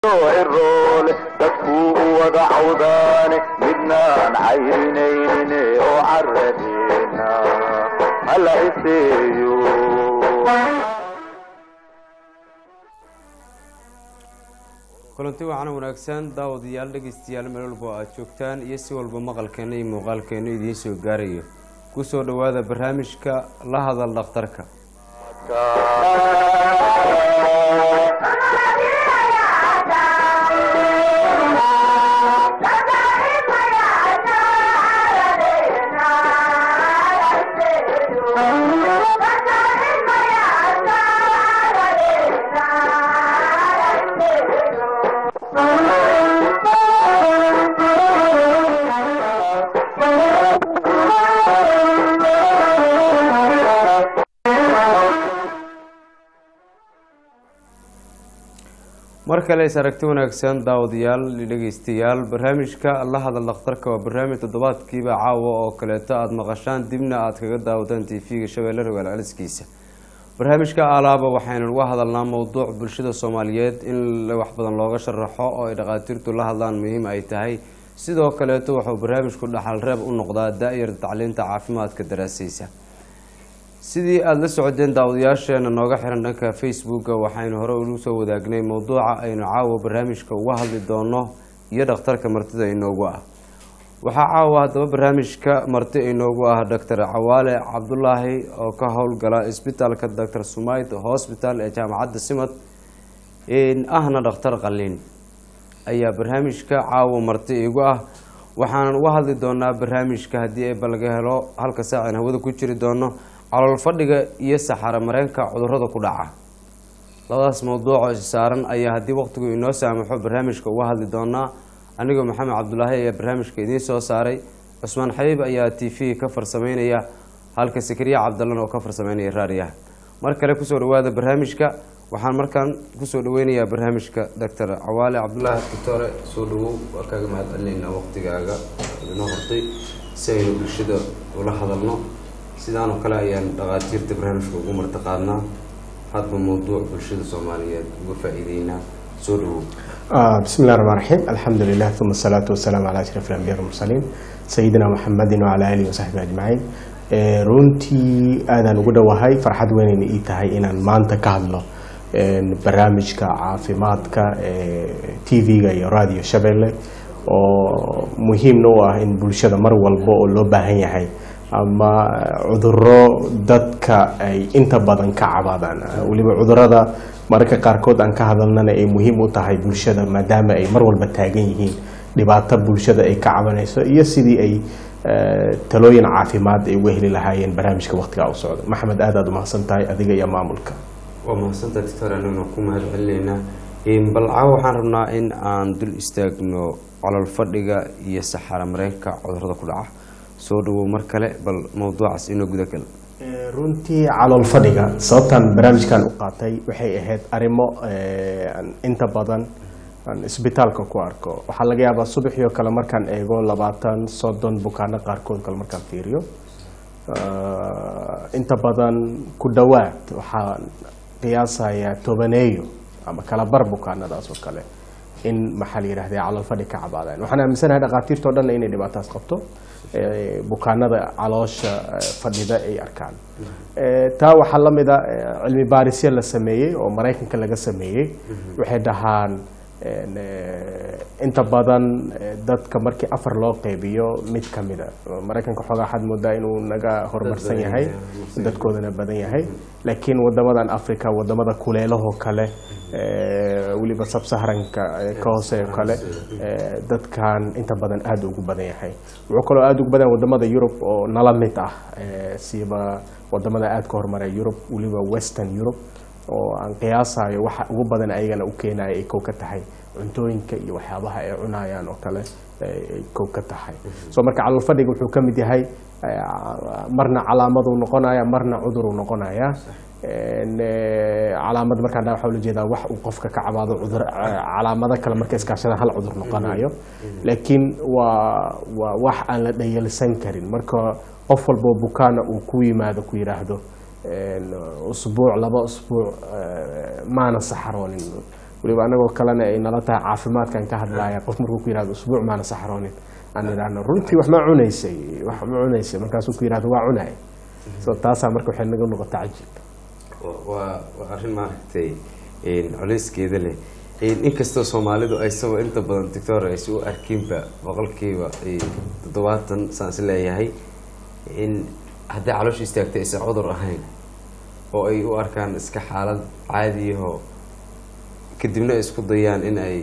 iroole dadkuu u wada cawdaane midnaan cayrinayne oo caradeena hala iseeyo kulanti waxaana wanaagsan daawadayaal dhegaystayaal meel walba oo aad joogtaan iyo si walba maqalkeena iyo muuqaalkeena idiin soo gaarayo kusoo dhowaada barnaamijka la hadal dhakhtarka mar kale is aragti wanaagsan daawadayaal iyo dhegeystayaal barnaamijka la hadal dhakhtarka waa barnaamij toddobaadkiiba caawa oo kaleeto aada maqashaan dibna aada kaga daawataan t v-ga shabeelle rogaal celiskiisa barnaamijka alaaba waxaynu uga hadalnaa mowduuc bulshada soomaaliyeed in wax badan looga sharaxo oo ay dhakhaatiirtu la hadlaan muhiim ay tahay sidoo kaleeto wuxuu barnaamijku dhaxal reeb u noqdaa da-yarda tacliinta caafimaadka daraasaysa sidii aada la socodeen daawadayaasheena nooga xiran dhanka facebooka waxaynu hore ugu soo wadaagnay mowduuca aynu caawa barnaamijka uga hadli doono iyo dhakhtarka martida inoogu ah waxaa caawa haddaba barnaamijka marti inoogu ah doctor cawaale cabdulaahi oo ka howlgala isbitaalka doctor sumayd hosbital ee jaamacadda simad ahna dhakhtar qaliin ayaa barnaamijka caawa marti igu ah waxaanan uga hadli doonaa barnaamijka haddii ayba laga helo halka saacin hawada ku jiri doono calool fadhiga iyo saxaro mareenka cudurada ku dhaca labadaas mowduucoo is saaran ayaa haddii waqtigu inoo saamaxo barnaamijka uga hadli doonaa anigoo maxamed cabdulaahi ayaa barnaamijka idiin soo saaray cusmaan xabiib ayaa t v ka farsameynaya halka sakariya cabdalan oo ka farsameynaya raadiyaha mar kale kusoo dhawaada barnaamijka waxaan markaan kusoo dhaweynayaa barnaamijka doctor cawaale cabdulaahi doctore soo dhawow waa kaaga mahad celinaynaa waqtigaaga inoo hortay si aynu bulshada ula hadalno sidaan oo kale ayaan dhakhaatiirta barnaamijka ugu martiqaadnaa hadba mowduuc bulshada soomaaliyeed uga faa-iideynaa soo dhawow بسم الله الرحمن الرحيم الحمد لله ثم الصلاة والسلام على أشرف الأنبياء والمرسلين سيدنا محمد وعلى آله وصحبه أجمعين runtii aadaan ugu dhowahay farxad weynayna ii tahay inaan maanta ka hadlo barnaamijka caafimaadka t v-ga iyo radio shabeelle oo muhiimna u ah in bulshada mar walba oo loo baahan yahay ama cuduro dadka ay inta badan ka cabaadaan weliba cudurada mararka qaarkood aan ka hadalnana ay muhiim u tahay bulshada maadaama ay mar walba taagan yihiin dhibaato bulshada ay ka cabanayso iyo sidii ay talooyin caafimaad ay uga heli lahaayeen barnaamijka waqtigaa u socda maxamed aad aad umahadsan tahay adiga iyo maamulka waa mahadsanta doctor aniguna ku mahad celinaynaa bal caawa waxaan rabnaa in aan dul istaagno colol fadhiga iyo saxaro mareenka cudurada ku dhaca soo dhawow mar kale bal mowduucaas inoo gudagal runtii calool fadhiga sababtaan barnaamijkan u qaatay waxay ahayd arrimo inta badan aan isbitaalka ku arko waxaa laga yaabaa subaxii oo kale markaan eego labaatan soddon bukaano qaarkood kale markaan fiiriyo inta badan ku dhowaad waxaan qiyaasayaa tobaneeyo ama kala bar bukaanadaas oo kale in maxaa la yidhahda calool fadhi ka cabaadaan waxaan aaminsanahay dhakhaatiirta o dhan inay dhibaataas qabto bukaanada caloosha fadhida ay arkaan taa waxaa la mida cilmi baarisyo la sameeyey oo maraykanka laga sameeyey waxay dhahaan inta badan dadka markii afar loo qeybiyo mid ka mida maraykanka xoogaa waxaad moodaa inuu naga horumarsan yahay dadkoodana badan yahay laakiin wadamadan africa wadamada kuleelahoo kale weliba sabsaharanka ka hoose kale dadkan inta badan aada ugu badan yahay wuxuu kaloo aada ugu badan wadamada yurub oo nala mid ah siiba wadamada aada ka hormaray yurub weliba western yurub oo aan qiyaasayo waxa ugu badan ayagana u keenaya ay kow ka tahay cuntooyinka iyo waxyaabaha ay cunayaan oo kale ay kow ka tahay so marka calool fadhiga wuxuu ka mid yahay marna calaamaduu noqonaya marna cuduruu noqonaya calaamad markaan waxa ula jeedaa wax uu qofka ka cabaado cudur calaamado kale marka iskaashadaan hal cudur noqonayo laakiin waa waa wax aan la dhayalsan karin marka qof walboo bukaana uu ku yimaado ku yidhaahdo usbuuc laba usbuuc maana saxaroonin weliba anagoo kalena ay nala tahay caafimaadkan ka hadlaya qof markuu ku yihahdo usbuuc maana saxroonin aan idhaahno runtii wax ma cunaysay wax ma cunaysay markaasuu ku yihahdo waa cunay so taasaa marka waxay naga noqota cajiib waa waa arrin maaragtay colayskeeda leh inkastoo soomaalidu aysagoo inta badan doctor aysa u arkinba boqolkiiba toddobaatan saan is leeyahay in hadday caloosha istaagtay aysan cudur ahayn oo ay u arkaan iska xaalad caadiyahoo kadibna ay isku dayaan in ay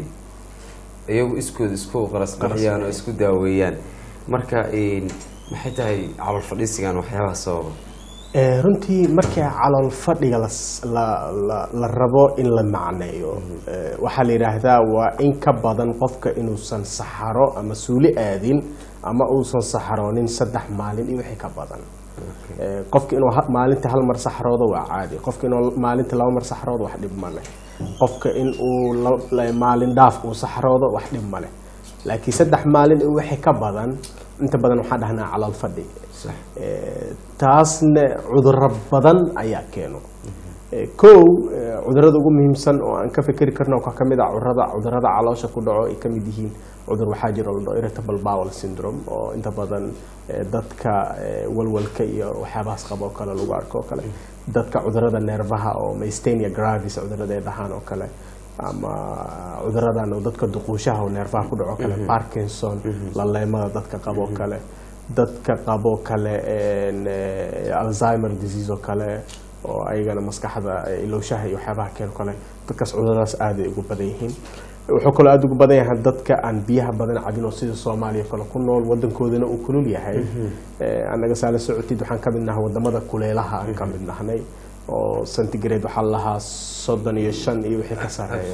iyagu iskooda isku qarasqaxiyaan oo isku daaweeyaan marka maxay tahay calool fadhiisigan waxyaabaha sababa Eh, runtii markii calool fadhiga las- la la- la rabo in la macneeyo eh, waxaa la yidhaahdaa waa in ka badan qofka inuusan saxaro ama suuli aadin ama uusan saxaroonin saddex maalin iyo wixii ka badan Eh, qofka inuu ha- maalintii hal mar saxroodo waa caadi qofka inuu maalintii laba mar saxroodo wax dhib ma leh qofka in uu la- la- maalin dhaaf uu saxroodo wax dhib ma leh laakiin saddex maalin iyo wixii ka badan inta badan waxaan dhahnaa calool fadhi sax Eh, taasna cudurro badan ayaa keeno Eh, kow eh, cudurrada ugu muhiimsan oo aan ka fikeri karno waxaa ka mid ah cudurrada cudurrada caloosha ku dhaco ay ka mid yihiin cudur waxaa jira la dhaho irritable bowel syndrome oo inta badan eh, dadka eh, walwalka iyo waxyaabahaas qaba oo kale lagu arko oo kale dadka cudurrada neerfaha oo mystania gravis cudurrada ay dhahaan oo kale ama cuduradan oo dadka duquushaha oo neerfaha ku dhaco oo kale parkinson laleemada dadka qabo oo kale dadka qabo kale een, eh, alzheimer disease oo kale oo ayagana maskaxda eh, ilowshaha iyo waxyaabaha keeno kale dadkaas cuduradaas aad ay ugu badan yihiin wuxuu kaloo aada ugu badan yahay dadka aan biyaha badan cabin oo sida soomaaliya kale ku nool wadankoodana uu kulul yahay Eh, annaga saala socotid waxaan ka mid nahay wadamada kuleelaha aan ka mid nahnay oo centigrade waxaa la lahaa soddon iyo shan iyo wixii ka sarreeya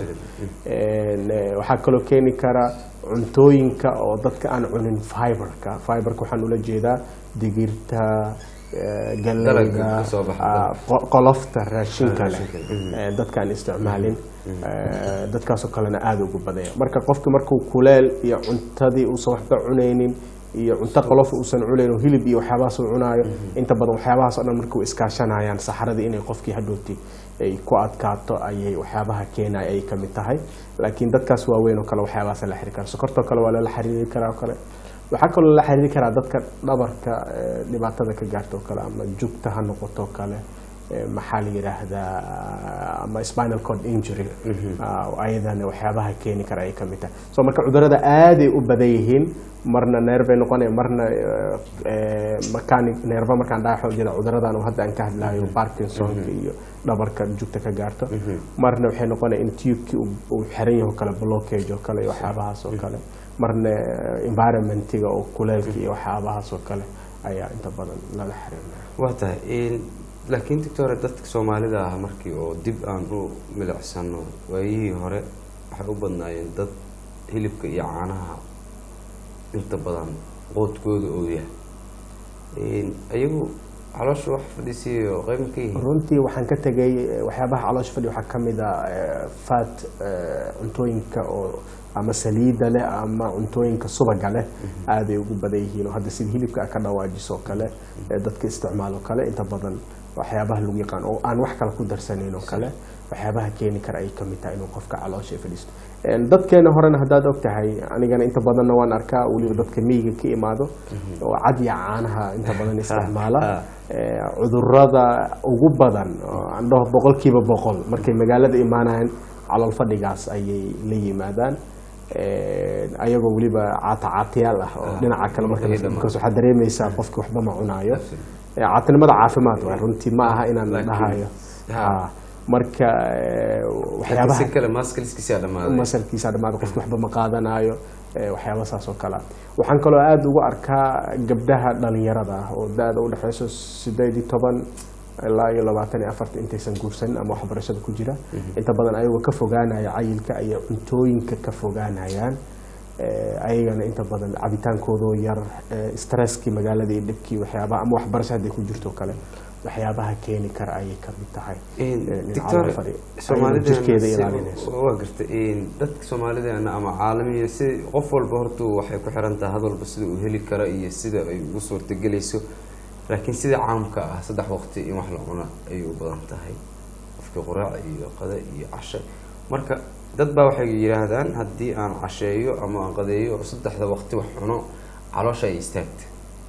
Een, eh, waxaa kaloo keeni kara cuntooyinka oo dadka aan cunin fiberka fiberka waxaan ula jeedaa digirta eh, Dalagga galleyda kasoo baxa ah, qo- qolofta raashinka leh raashinka leh. eh, dadka aan isticmaalin eh, dadkaasoo kalena aada ugu badanya marka qofka markuu kuleel iyo cuntadii uusan waxba cunaynin iyo cunto qolof uusan cunayn oo hilib iyo waxyaabahaas uu cunaayo inta badan waxyaabahaas oo dhan markuu iskaashanayaan saxaradii inay qofkii hadhooti ay ku adkaato ayay waxyaabaha keenaya ay ka mid tahay laakiin dadkaas waaweyn oo kale waxyaabahaas la xiriiri kara sokortoo kale waa lala xiriiri karaa oo kale waxaa kaloo lala xiriiri karaa dadka dhabarka eh, dhibaatada ka gaarta oo kale ama jugta ha noqoto oo kale eh, maxaa la yidhaahdaa ama spinal cord injury ah, ayadana waxyaabaha keeni kara ay ka mid tahay so marka cudurada aaday u badan yihiin marna neerbay noqonaya marna eh, eh, mechanic neerba markaan dhaha xool jeeda cuduradan oo hadda aan ka hadlayo parkinsonka iyo dhabarka jugta ka gaarto marna waxay noqonaya in tubekii uu- uu xiran yahay oo kale blockage oo kale iyo waxyaabahaas oo kale marna eh, environmentiga oo kuleelka iyo waxyaabahaas oo kale ayaa inta badan lala xiriirnaya waa tahay laakiin doctore dadka soomaalida ah markii oo dib aan u milicsano waayihii hore waxay u badnaayeen dad hilibka iyo caanaha inta badan qoodkooda oo yahay ayagu caloosha wax fadhiisiyo qayb ma ka yihiin runtii waxaan ka tegay eh, waxyaabaha caloosha fadhi waxaa ka mid ah eh, fat eh, cuntooyinka oo ama saliida leh ama cuntooyinka subaga leh aaday ugu badan yihiin oo hadda sida hilibka aad ka dhawaajiso oo kale eh, dadka isticmaalo kale inta badan waxyaabaha lagu yaqaan oo aan wax kale ku darsanayn oo kale waxyaabaha keeni kara ay kamid tahay inuu qofka caloosha ay fadhiisto Een, dadkeena horena haddaad og tahay anigana inta badanna waan arkaa weliba dadka miyiga ka imaado oo cadya caanaha inta badan isticmaala ah. Ee, cudurada ugu badan oo aan dhaho boqolkiiba boqol markay magaalada imaanayaan calool fadhigaas ayay la yimaadaan Ee, ayagoo weliba caata caatayaal ah oo dhinaca kale marka Markay markaas waxaad dareemaysaa qofki waxba ma cunaayo Ee, caatinimada caafimaad waa runtii ma aha inaan Laakiin- dhahayo Ha. Ha. marka ee, laakiin waxyaabaha si kale maaskaliskiisaa dhamaaday masalkiisa dhamaada qofki waxba ma qaadanayo ee, waxyaaba saas oo kale ah waxaan kaloo aada ugu arkaa gabdhaha dhalinyarada ah oo da-da u dhexeyso sideed iyo toban ilaa iyo labaatan iyo afarta intaysan guursanin ama waxbarashada ku jira inta badan ayagoo ka fogaanaya cayilka ayay cuntooyinka ka fogaanayaan Ee, ayagana inta badan cabitaankoodoo yar ee, stresskii magaalada iyo dhibkii waxyaabaha ama waxbarasho hadday ku jirto kale waxyaabaha keeni kara ayay ka mid tahay Ee, in doctor calool fadhi ayadoo jirkeeda ilaalinayso waa garta dadka soomaalideena ama caalamiya si qof walba horta waxay ku xiran tahay had walba sida uu heli karo iyo sida ay ugu suurtagelayso laakiin sida caamka ah saddex waqti in wax la cuna ayay u badan tahay qofkii quraac iyo qada iyo casho marka dad baa waxay yidhaahdaan haddii aan casheeyo ama aan qadeeyo oo saddexda waqti wax cuno caloosha ay istaagta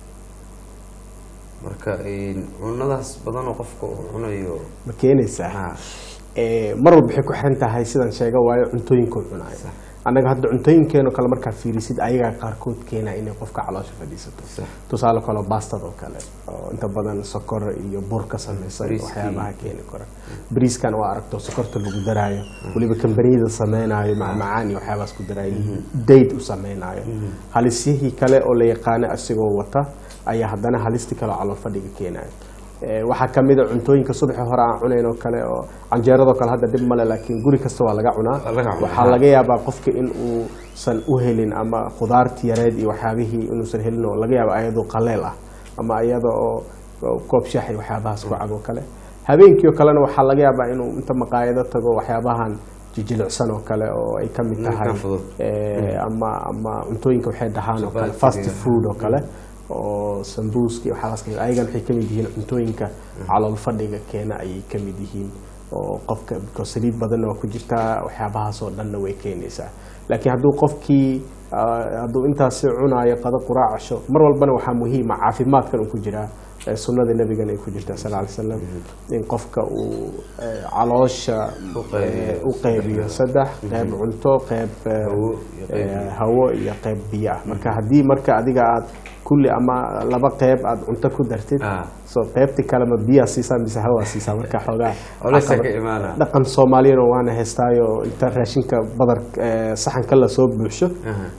marka een, cunadaas badan oo qofka uu cunayo ma keenaysaa ha Eh, mar walba waxay ku xiran tahay sidaan sheega waayo cuntooyinkood cunayo annaga hadda cuntooyinkeenoo kale markaad fiirisid ayagaa qaarkood keena inay qofka caloosha fadhiisato Sax. tusaale kale baastad oo kale oo inta badan sokor iyo bur ka samaysan Bariiskii. waxyaabaha keeni kara bariiskan waa aragto sokorta lagu daraayo weliba kambaniyada sameynaayo macmacaan iyo waxyaabahaas ku daraayo dayd u sameynaayo halisyihii kale oo la yaqaano asigoo wata ayaa haddana halisti kale oo calool fadhiga keenayo Eh, waxaa kamid a cuntooyinka subaxi hore aan cunayn oo kale oo canjeeradoo kale hadda dhib male laakiin guri kasta waa laga cunaa Waa laga cunaa. waxaa laga yaabaa qofka in uusan u helin ama khudaarti yareed iyo waxyaabihii inuusan helin oo laga yaaba ayadoo qaleel ah ama iyada oo oo koob shax iyo waxyaabahaas ku cabo kale habeenkii oo kalena waxaa laga yaabaa inuu inta maqaayado tago waxyaabahan jijilicsan oo kale oo ay ka mid tahay Ninkan fudud. eh, ama ama cuntooyinka waxay dhahaan oo kale Chapati-ga. fast food oo kale oo sambuuska iyo waxyaabahaas kamid ayagan waxay ka mid yihiin cuntooyinka calool fadhiga keena ayay ka mid yihiin oo qofka because saliid badanna waa ku jirtaa waxyaabahaas oo dhanna way keenaysaa laakiin hadduu qofkii ah, hadduu intaasi cunaayo qado quraac casho mar walbana waxaa muhiima caafimaadkan uu ku jiraa eh, sunnada nebigana ay ku jirtaa sal ly slam in qofka uu eh, caloosha U qaybiyo. eh, u qaybiyo saddex qayb cunto qayb eh, Hawo iyo qayb eh, hawo iyo qayb biyo ah marka haddii marka adiga aad kulli ama laba qayb aad cunto ku dartid Ah. so qaybti kalema biyaa siisaa mise hawaa siisaa marka xoogaa Culeysa caqabad- ka imaanaya. dhaqan soomaaliyana waana heystaayo inta raashinka badar eh, saxanka lasoo buuxsho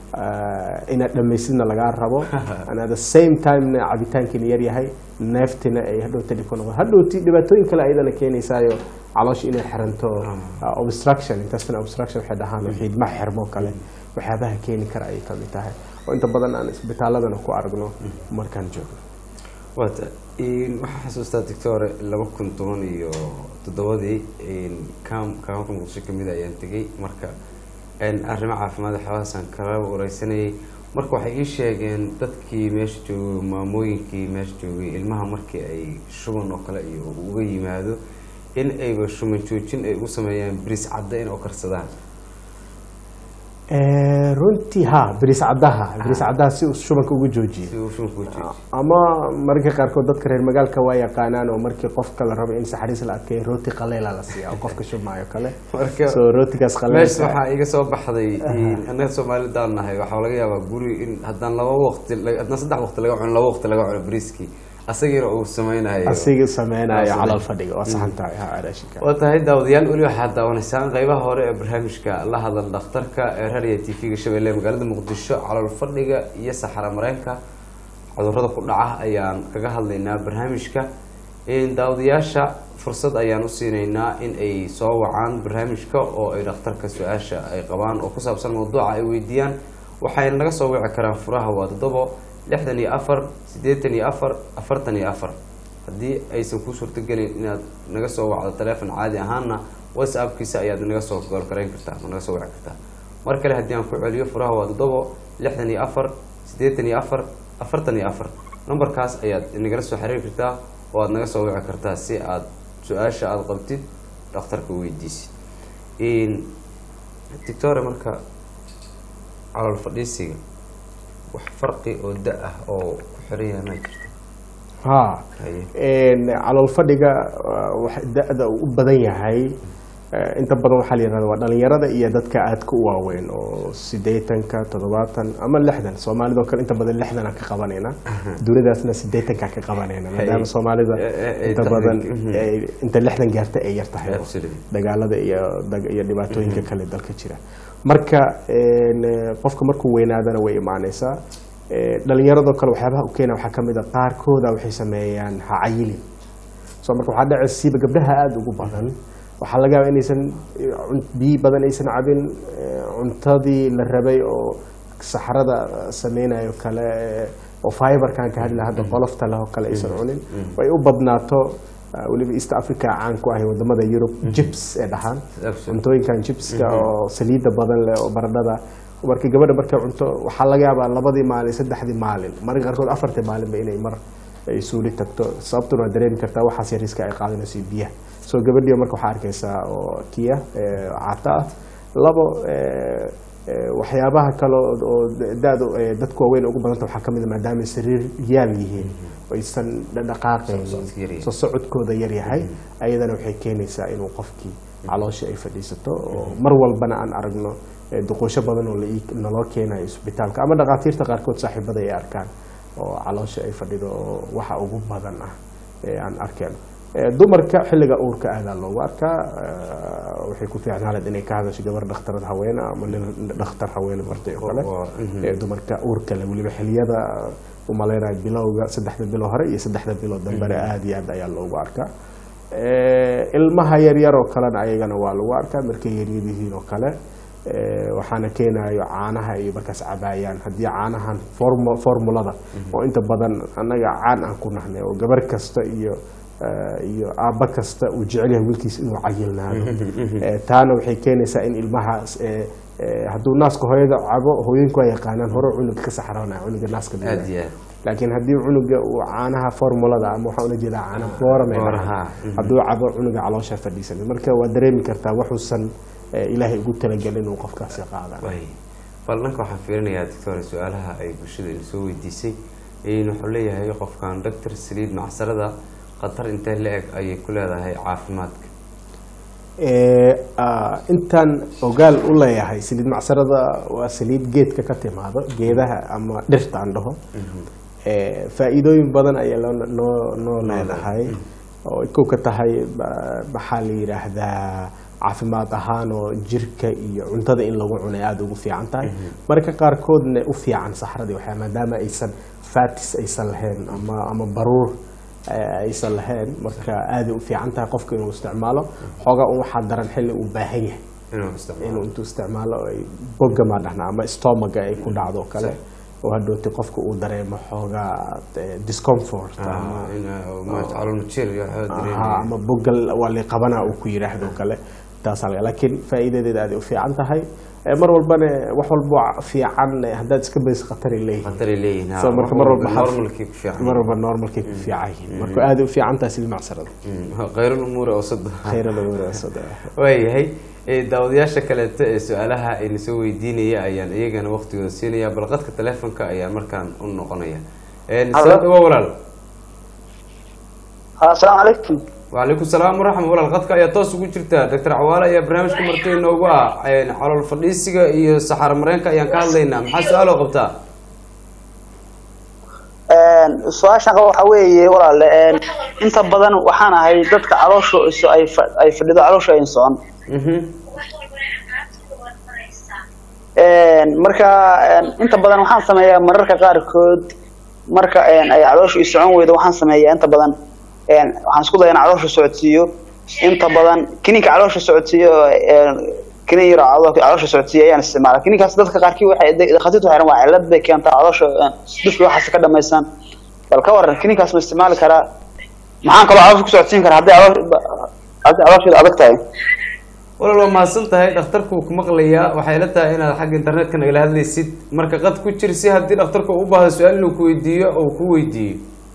eh, inaad dhammaysidna lagaa rabo and at the same time cabitaankiina yar yahay neeftina ay hadhowta dhib ku noqon hadhowti dhibaatooyin kale ayadana keenaysaayo caloosha inay xiranto uh, obstruction intestinal obstruction waxay dhahaan oo xiidma xirmo kale waxyaabaha keeni kara ayay ka mid tahay oo inta badan aan isbitaaladana ku aragno markaan joogno waata een, waxaa xasuustaa doctore laba kun toban iyo toddobadii een, kaam kaamka muqdisho kamid a ayaan tegey marka een, arrimo caafimaad waxyaabahaasaan kala wareysanayay marka waxay ii sheegeen dadkii meesha joogay maamooyinkii meesha joogay ilmaha markii ay shuban oo kale iyo uga yimaado in ayba shuman joojin ay u sameeyaan bris cadda in oo karsadaan Eh, runtii ha bariis caddaha bariis caddaha si uu shubanka ugu joojiyo si uu shumanka u joojiyo ama mararka qaarkood dadka reer magaalka waa yaqaanaan oo markii qofka la rabo in saxariis la adkeeyo rooti qaleela la siiya oo qofka shubmaayo kale Marka- so rootigaas meesha qaleelka waxaa iga soo baxday annaga soomaalidaan nahay waxaa laga yaabaa guri in haddaan laba waqti haddaan saddex waqti laga cuno laba waqti laga cuno briskii asagiina uu sameynayo asiga sameynayo Asiga. calool fadhiga waa saxan tahay ha raashinka waa tahay daawadayaal weli waxaad daawanaysaan qeybaha hore ee barnaamijka la hadal dhakhtarka ee raadiyo t v-ga shabeelle magaalada muqdisho calool fadhiga iyo saxara mareenka cudurrada ku dhaca ayaan kaga hadlaynaa barnaamijka in daawadayaasha fursad ayaan u siinaynaa in ay soo wacaan barnaamijka oo ay dhakhtarka su-aasha ay qabaan oo ku saabsan mawduuca ay weydiiyaan waxayna naga soo wici karaan furaha waa toddobo lixdan iyo afar siddeetan iyo afar afartan iyo afar haddii aysan kuu suurtagelin inaad naga soo wacdo taleefon caadi ahaana whatsappkiisa ayaad naga soo goolgarayn kartaa ma naga soo wici kartaa mar kale haddii aan ku celiyo furaha waa toddobo lixdan iyo afar siddeetan iyo afar afartan iyo afar nambarkaas ayaad nagala soo xiriiri kartaa oo aad naga soo wici kartaa si aad su-aasha aada qabtid dhakhtarka weydiisid doctore marka calool fadhiisiga wax farqi oo da ah oo ku xiran yahay ma jirto ha Haye. Een, calool fadhiga uh, wax- da-da uu u badan yahay eh, inta badan waxaa la yihahda waa dhalinyarada iyo dadka aadka u waaweyn oo sideetanka toddobaatan ama lixdan soomaalidoo kale inta badan lixdanaan ka qabanayna duniyadaasna sideetankaa ka qabanayna maadaama soomaalida Eh, eh, eh, inta taxriik, badan mhm. ay- inta lixdan gaarta ay yar tahay Absolutely. dagaalada iyo dag- iyo dhibaatooyinka kale dalka jira marka een, eh, qofka markuu weynaadana way imaanaysaa Eh, dhalinyaradoo kale waxyaabaha u keena waxaa kamid a qaarkooda waxay sameeyaan hacayili so marka waxaa dhacaysa siiba gabdhaha aada ugu badan waxaa laga yaaba inaysan eh, cun- biyo badan aysan cabin eh, cuntadii la rabay oo saxrada sameynayo kale eh, oo fiberkan ka hadla hadda qolofta leh oo kale aysan cunin way u badnaato ah, weliba east africa caan ku ahay wadamada yurub jibs ee dhahaan Absolutely. cuntooyinkan jibska oo saliidda badan leh oo baradhada marka gabadha markay cunto waxaa laga yaabaa labadii maalin saddexdii maalin mararka qaarkood afartii maalinba inay mar ay suuli tagto sababtuna waa dareemi kartaa waxaas yariska ay qaadanayso biyaha soo gabadhii marka waxaa arkaysaa oo kiya ee cata ah labo eh, eh, waxyaabaha kale oo- oo da-da eh, dadku waaweyn ugu badanta waxaa kamid a maadaama sariir yaal yihiin aysan dhaqaaqaynin socodka yar yahay. soo socodkooda yar yahay ayadana waxay keenaysaa inuu qofkii caloosha ay fadhiisato oo mar walbana aan aragno eh, duqoosho badan oo la ii- naloo keenayo isbitaalka ama dhakhaatiirta qaarkood saaxiibada ay arkaan oo caloosha ay fadhido oo waxa ugu badan ah ee aan arkeen Eh, dumarka xilliga uurka aadaa loogu arkaa eh, waxay ku fiicnaaleed inay ka hadasho gabar dhakhtarad haweene ama nin dhakhtar haweene bartay oo kale Oo, mhm. Eh, dumarka uurka leh weliba xiliyada umaleynayo bilowga saddexda bilo hore iyo saddexda bilo dambena aada iyo aad ayaa loogu arkaa Eh, ilmaha yaryar oo kalena ayagana waa lagu arkaa markay yaryar yihiin oo kale Eh, waxaana keenayo caanaha iyo markaas cabaayaan haddii caanahan formu- formulada oo inta badan annaga caan aan ku nahnay oo gabar kasta iyo eh, iyo aabba kasta uu jecel yahay wiilkiisa inuu cayilnaado Eh, taana waxay keenaysaa in ilmahaas eh, eh, hadduu naaska hooyada cabo hooyinku waa yaqaanaan hore cunuga ka saxroonaya cunuga naaska aad nuugaya. iyo aad laakiin haddii cunuga uu caanaha formulada ama waxaa ula jeedaa caana boorame Booraha, mhm. hadduu cabo cunuga caloosha fadhiisanay marka waa dareemi kartaa waxuusan eh, ilaahay ugu talagelin inuu qofkaasi qaada way bal dhanka waxaan fiirinayaa doctor su-aalaha ay bulshada ina soo weydiisay in wuxuu leeyahay qofkan doctor saliid macsarada khatar intee la-eg ayay ku leedahay caafimaadka Eh, ah, intaan ogaal u leeyahay saliid macsarada waa saliid geedka ka timaado geedaha ama dhirta aan dhaho Eh, faa'iidooyin badan ayaa loo- noo noo leedahay oo ay kow ka tahay ba- maxaa la yidhaahdaa caafimaad ahaan oo jirka iyo cuntada in lagu cunay aada ugu fiican tahay marka qaarkoodna u fiican saxradii waxaa maadaama aysan fatis aysan lahayn ama ama baruur eh, aysan lahayn marka aaday u fiican tahay qofka inuu isticmaalo xoogaa un waxaa daran xilli uu baahan yahay inuu isticmaalo inuu intuu isticmaalo ay boga maa dhahnaa ama stomaga ay ku dhacdo oo kale oo hadhooti qofka uu dareemo xoogaa eh, discomfort ama Ah, in uh, ma- calool majir iyo waxaa Aha, dareemaya. ama bogal waa liqabana uu ku yidhaahdo oo kale taas halka laakiin faa'iidadeeda aad u fiican tahay Eh, mar walbana wax walba fiican eh, haddaad iska bayso khataray leeyihiin khataray leeyihiin ha, So, marka mar walba xaf- normalkii ku fiican mar walba normalkay ku fiican yihiin marka aad u fiican tahay sidii macsarada khayrul umuuri awsada khayra lagu wanaagsan waayahay Eh, daawadayaasha kaleeto ee su-aalaha ayna soo weydiinaya ayaan iyagana waqtigooda siinaya bal qadka telefonka ayaa markaan u noqonaya Eh, Hello. soo dhawo walaal asalaamu calaykum وعليكم السلام ورحمة الله القدك ayaa toos ugu jirta dr cawaale ayaa barnaamijka martay inoogu ah een, calool fadhiisiga iyo saxaro mareenka ayaan ka hadlaynaa maxaa su-aal oo qabtaa su-aashan qaba waxaa weeye walaale een, inta badan waxaan ahay dadka caloosha isu ay fa- ay fadhido caloosha ay socon Mhm. Een, marka een, inta badan waxaan sameeyaa mararka qaarkood marka een, ay caloosha i socon weydo waxaan sameeyaa inta badan een, waxaan isku dayaa in caloosha socodsiiyo inta badan kininka caloosha socodsiiyo een, kinin yar oo calo- caloosha socodsiiyo ayaan isticmaala kininkaas dadka qaarkii waxay dhakhaatiirtu waxay rabaan waa cillad bay keentaa caloosha een, dufka waxaas ka dhamaysan bal ka waran kininkaas ma isticmaali karaa maxaan kaloo caloosha ku socodsiin karaa haddii caloosha haddii caloosheeda adag tahay walaal waa mahadsan tahay dhakhtarku wuu ku maqlayaa waxay la tahay inaad xagga internetka nagala hadlaysid marka qad ku jir si haddii dhakhtarku u baahdo su-aal inuu ku weydiiyo oo ku weydiiyo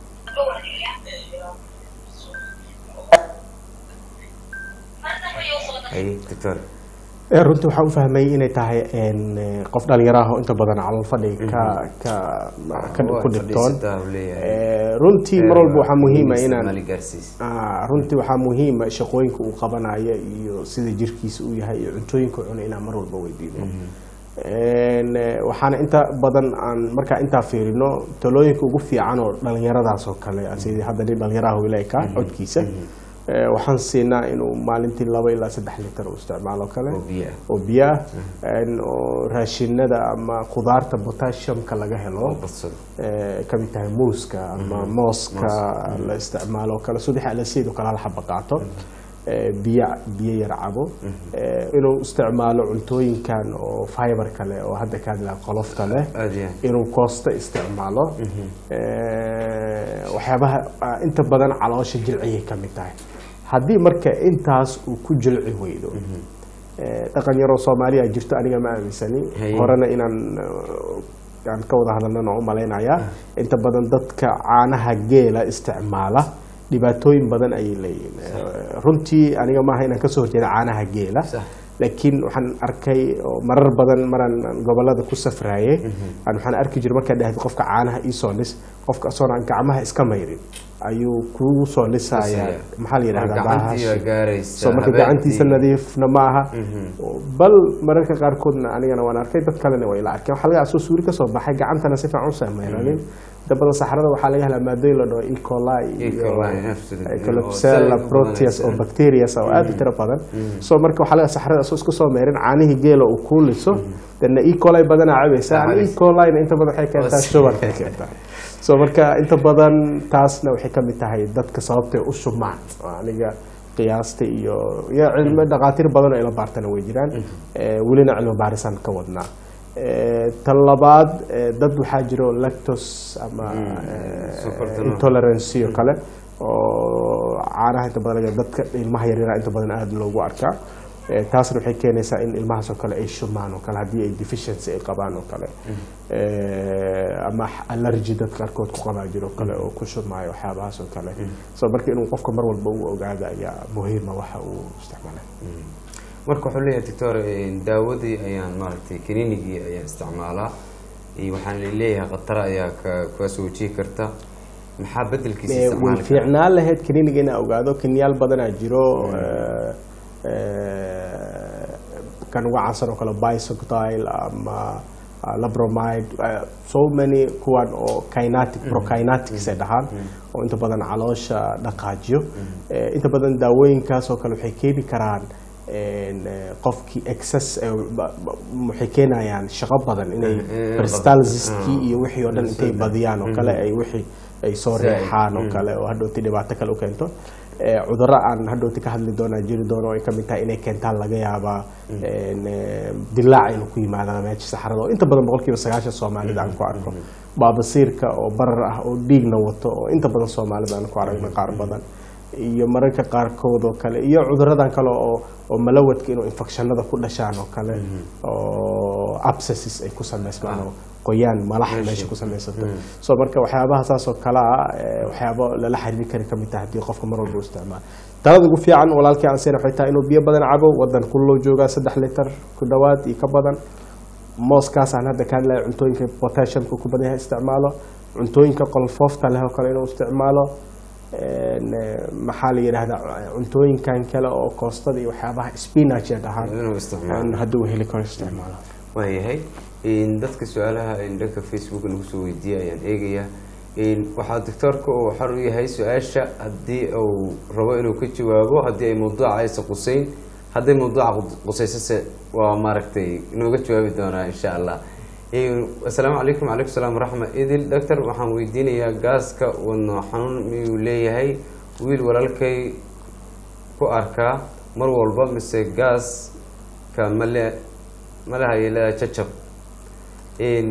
Haye, doctor Eh, runtii waxaan u fahmay inay tahay een, eh, qof dhalinyaro ah oo inta badan calool fadhiga ka ka ka Waa ku dhibtoon fadhiisataa uu leeyahay. Eh, runtii mar walba waxaa muhiima inaan Isticmaali gaarsiis Ah, runtii waxaa muhiima shaqooyinka uu qabanayo iyo sida jirkiisa uu yahay iyo cuntooyinka uu cunay inaan mar walba weydiino Een, eh, waxaana inta badan aan markaa intaa fiirino talooyinka ugu fiican oo dhalinyaradaas oo kale sidii hadda nin dhalinyaraha wilayka codkiisa Eh, waxaan siinaa inuu maalintii laba ilaa saddex litar uu isticmaalo oo kale oo biyo ah oo biyo ah een, oo raashinada ama khudaarta potassiumka laga helo oo badsado ee, ka mid tahay muuska ama mooska la isticmaalo oo kale subax alasiid oo kale hal xaba qaato ee, biyo biyo yar cabo ee, inuu isticmaalo cuntooyinkan oo fiber kale oo hadda ka hadlaa qolofta leh aad iyo aad inuu koosta isticmaalo ee, waxyaabaha ah, inta badan caloosha jilciyay ka mid tahay haddii marka intaas uu ku jilci weydo ee, dhaqan yaroo soomaaliya jirto aniga ma aaminsani Haye. horena inaan uh, aan ka wada hadalnana u malaynayaa inta badan dadka caanaha geela isticmaala dhibaatooyin badan ayay leeyihiin Eh, runtii aniga maaha inaan kasoo horjeeda caanaha geela Sax. laakiin waxaan arkay oo marar badan maraan gobolada ku safraayay aan waxaan arki jiray markaa dhahday qofka caanaha iisoo lis qofka asoon aan gacmaha iska mayrin ayuu kugu soo lisaya Lisaya. maxaa la yidhahdaa Gacantii bahashi. baa gaaraysa, so marka habeenkii. gacantiisa nadiifna ma aha bal mararka qaarkoodna anigana waan arkay dad kalena way la arkeen waxaa laga soo suuri kasoo baxay gacantana si fiican u samayranin inta badan saxarada waxaa laga helaa maadooyin la dhaho E. coli E. iyo coli, absolutely. Oo Klebsiella saaid u proteus oo badanaysa. bacterias oo aad u tiro badan so marka waxaa laga saxarada soo isku soo meerin caanihii geela uu kuu liso dana E. coli badanaa cabaysa Ah, E. cabaysa. colina inta badan waxay keentaa Oo sugar si- keentaa so marka inta badan taasna waxay ka mid tahay dadka sababtay u shubmaan oo aniga qiyaasta iyo iyo cilmi dhaqaatiir badan oo ila baartana way jiraan Eh, welina cilmi baarisaan ka wadnaa Eh, tan labaad eh, dad waxaa jiro lactose ama eh, sokorta nooc. intolerance iyo kale oo caanaha inta badan laga- dadka ilmaha yaryara inta badan aada loogu arkaa Eh, taasna waxay keenaysaa in ilmahaas oo kale ay shumaan oo kale haddii ay deficiency ay qabaan oo kale Eh, ama allergy dadka qaarkood ku qabaa jiro kale oo ku shumaayo waxyaabahaas oo kale so marka inuu qofka mar walba u ogaado ayaa muhiima waxa uu isticmaalay marka wuxuu leeyahay doctor daawadii ayaan maaragtay kaniinigii ayaan isticmaalaa iyo waxaan leeyahay khatara ayaa ka kaas wajihi karta maxaa bedelkiisa Eh, way isticmaali kara fiicnaan lahayd kaniiniga inaa ogaado kenyaal badanaa jiro eh, eh, kan uga caansan oo kale bisoctile ama ah, labromide eh, so many kuwan oo kinetic prokinetics ay dhahaan oo inta badan caloosha dhaqaajiyo Eh, inta badan daawooyinkaas oo kale waxay keeni karaan een, eh, qofkii excess eh, ba- ba- waxay keenayaan shaqo badan inay Eh, peristalsiskii ah. iyo wixii oo dhan intay badiyaan oo kale ay wixii ay soo Zaid. reexaan oo kale oo hadhowti dhibaato kale u keento Eh, cudurro aan hadhowti ka hadli doonaa jiri doono oo ay kamid tahay inay keentaan laga yaabaa een, eh, dilaac inuu ku yimaadaan meesha saxarada oo inta badan boqolkiiba sagaashan soomaalida aan ku arko baabasiirka oo barar ah oo dhiigna wato oo inta badan soomaalida aan ku aragna qaar badan iyo mararka qaarkood oo kale iyo cuduradan kale oo oo malawadka inuu infectionada ku dhashaan oo kale oo abscesses ay ku samaysmaan oo qoyaan malax meesha ku samaysato so marka waxyaabaha saas oo kale ah eh, waxyaabo lala xiriiri kari kamid tahay haddii qofka mar walba u isticmaalo talada ugu fiican walaalkii aan seen waxay tahay inuu biyo badan cabo wadan kullow joogaa saddex litar ku dhowaad iyo ka badan mooskaasaan hadda ka hadlaya cuntooyinka potassiumka ku badan yahay isticmaalo cuntooyinka qolfoofta leh oo kale inuu isticmaalo een, eh, maxaa la yidhahdaa cuntooyinkan kale oo koostada iyo waxyaabaha spinach ee dhahaan inuu isticmaalo in hadduu heli karo isticmaalo waayahay in dadka su-aalaha in dhanka facebook nagu soo weydiiyay ayaan eegayaa in waxaa doctoorka uu xor u yahay su-aasha haddii uu rabo inuu ka jawaabo haddii ay mawduuca aysa quseyn hadday mawduuca qu- quseysase waa maaragtay inooga jawaabi doonaa insha allah In- asalaamu calaykum wacalaykum salaam waraxma idil doctor waxaan weydiinayaa gaaska wadno xanuun miyuu leeyahay wiil walaalkay ku arkaa mar walba mise gaaska male malahay leedahay jajab in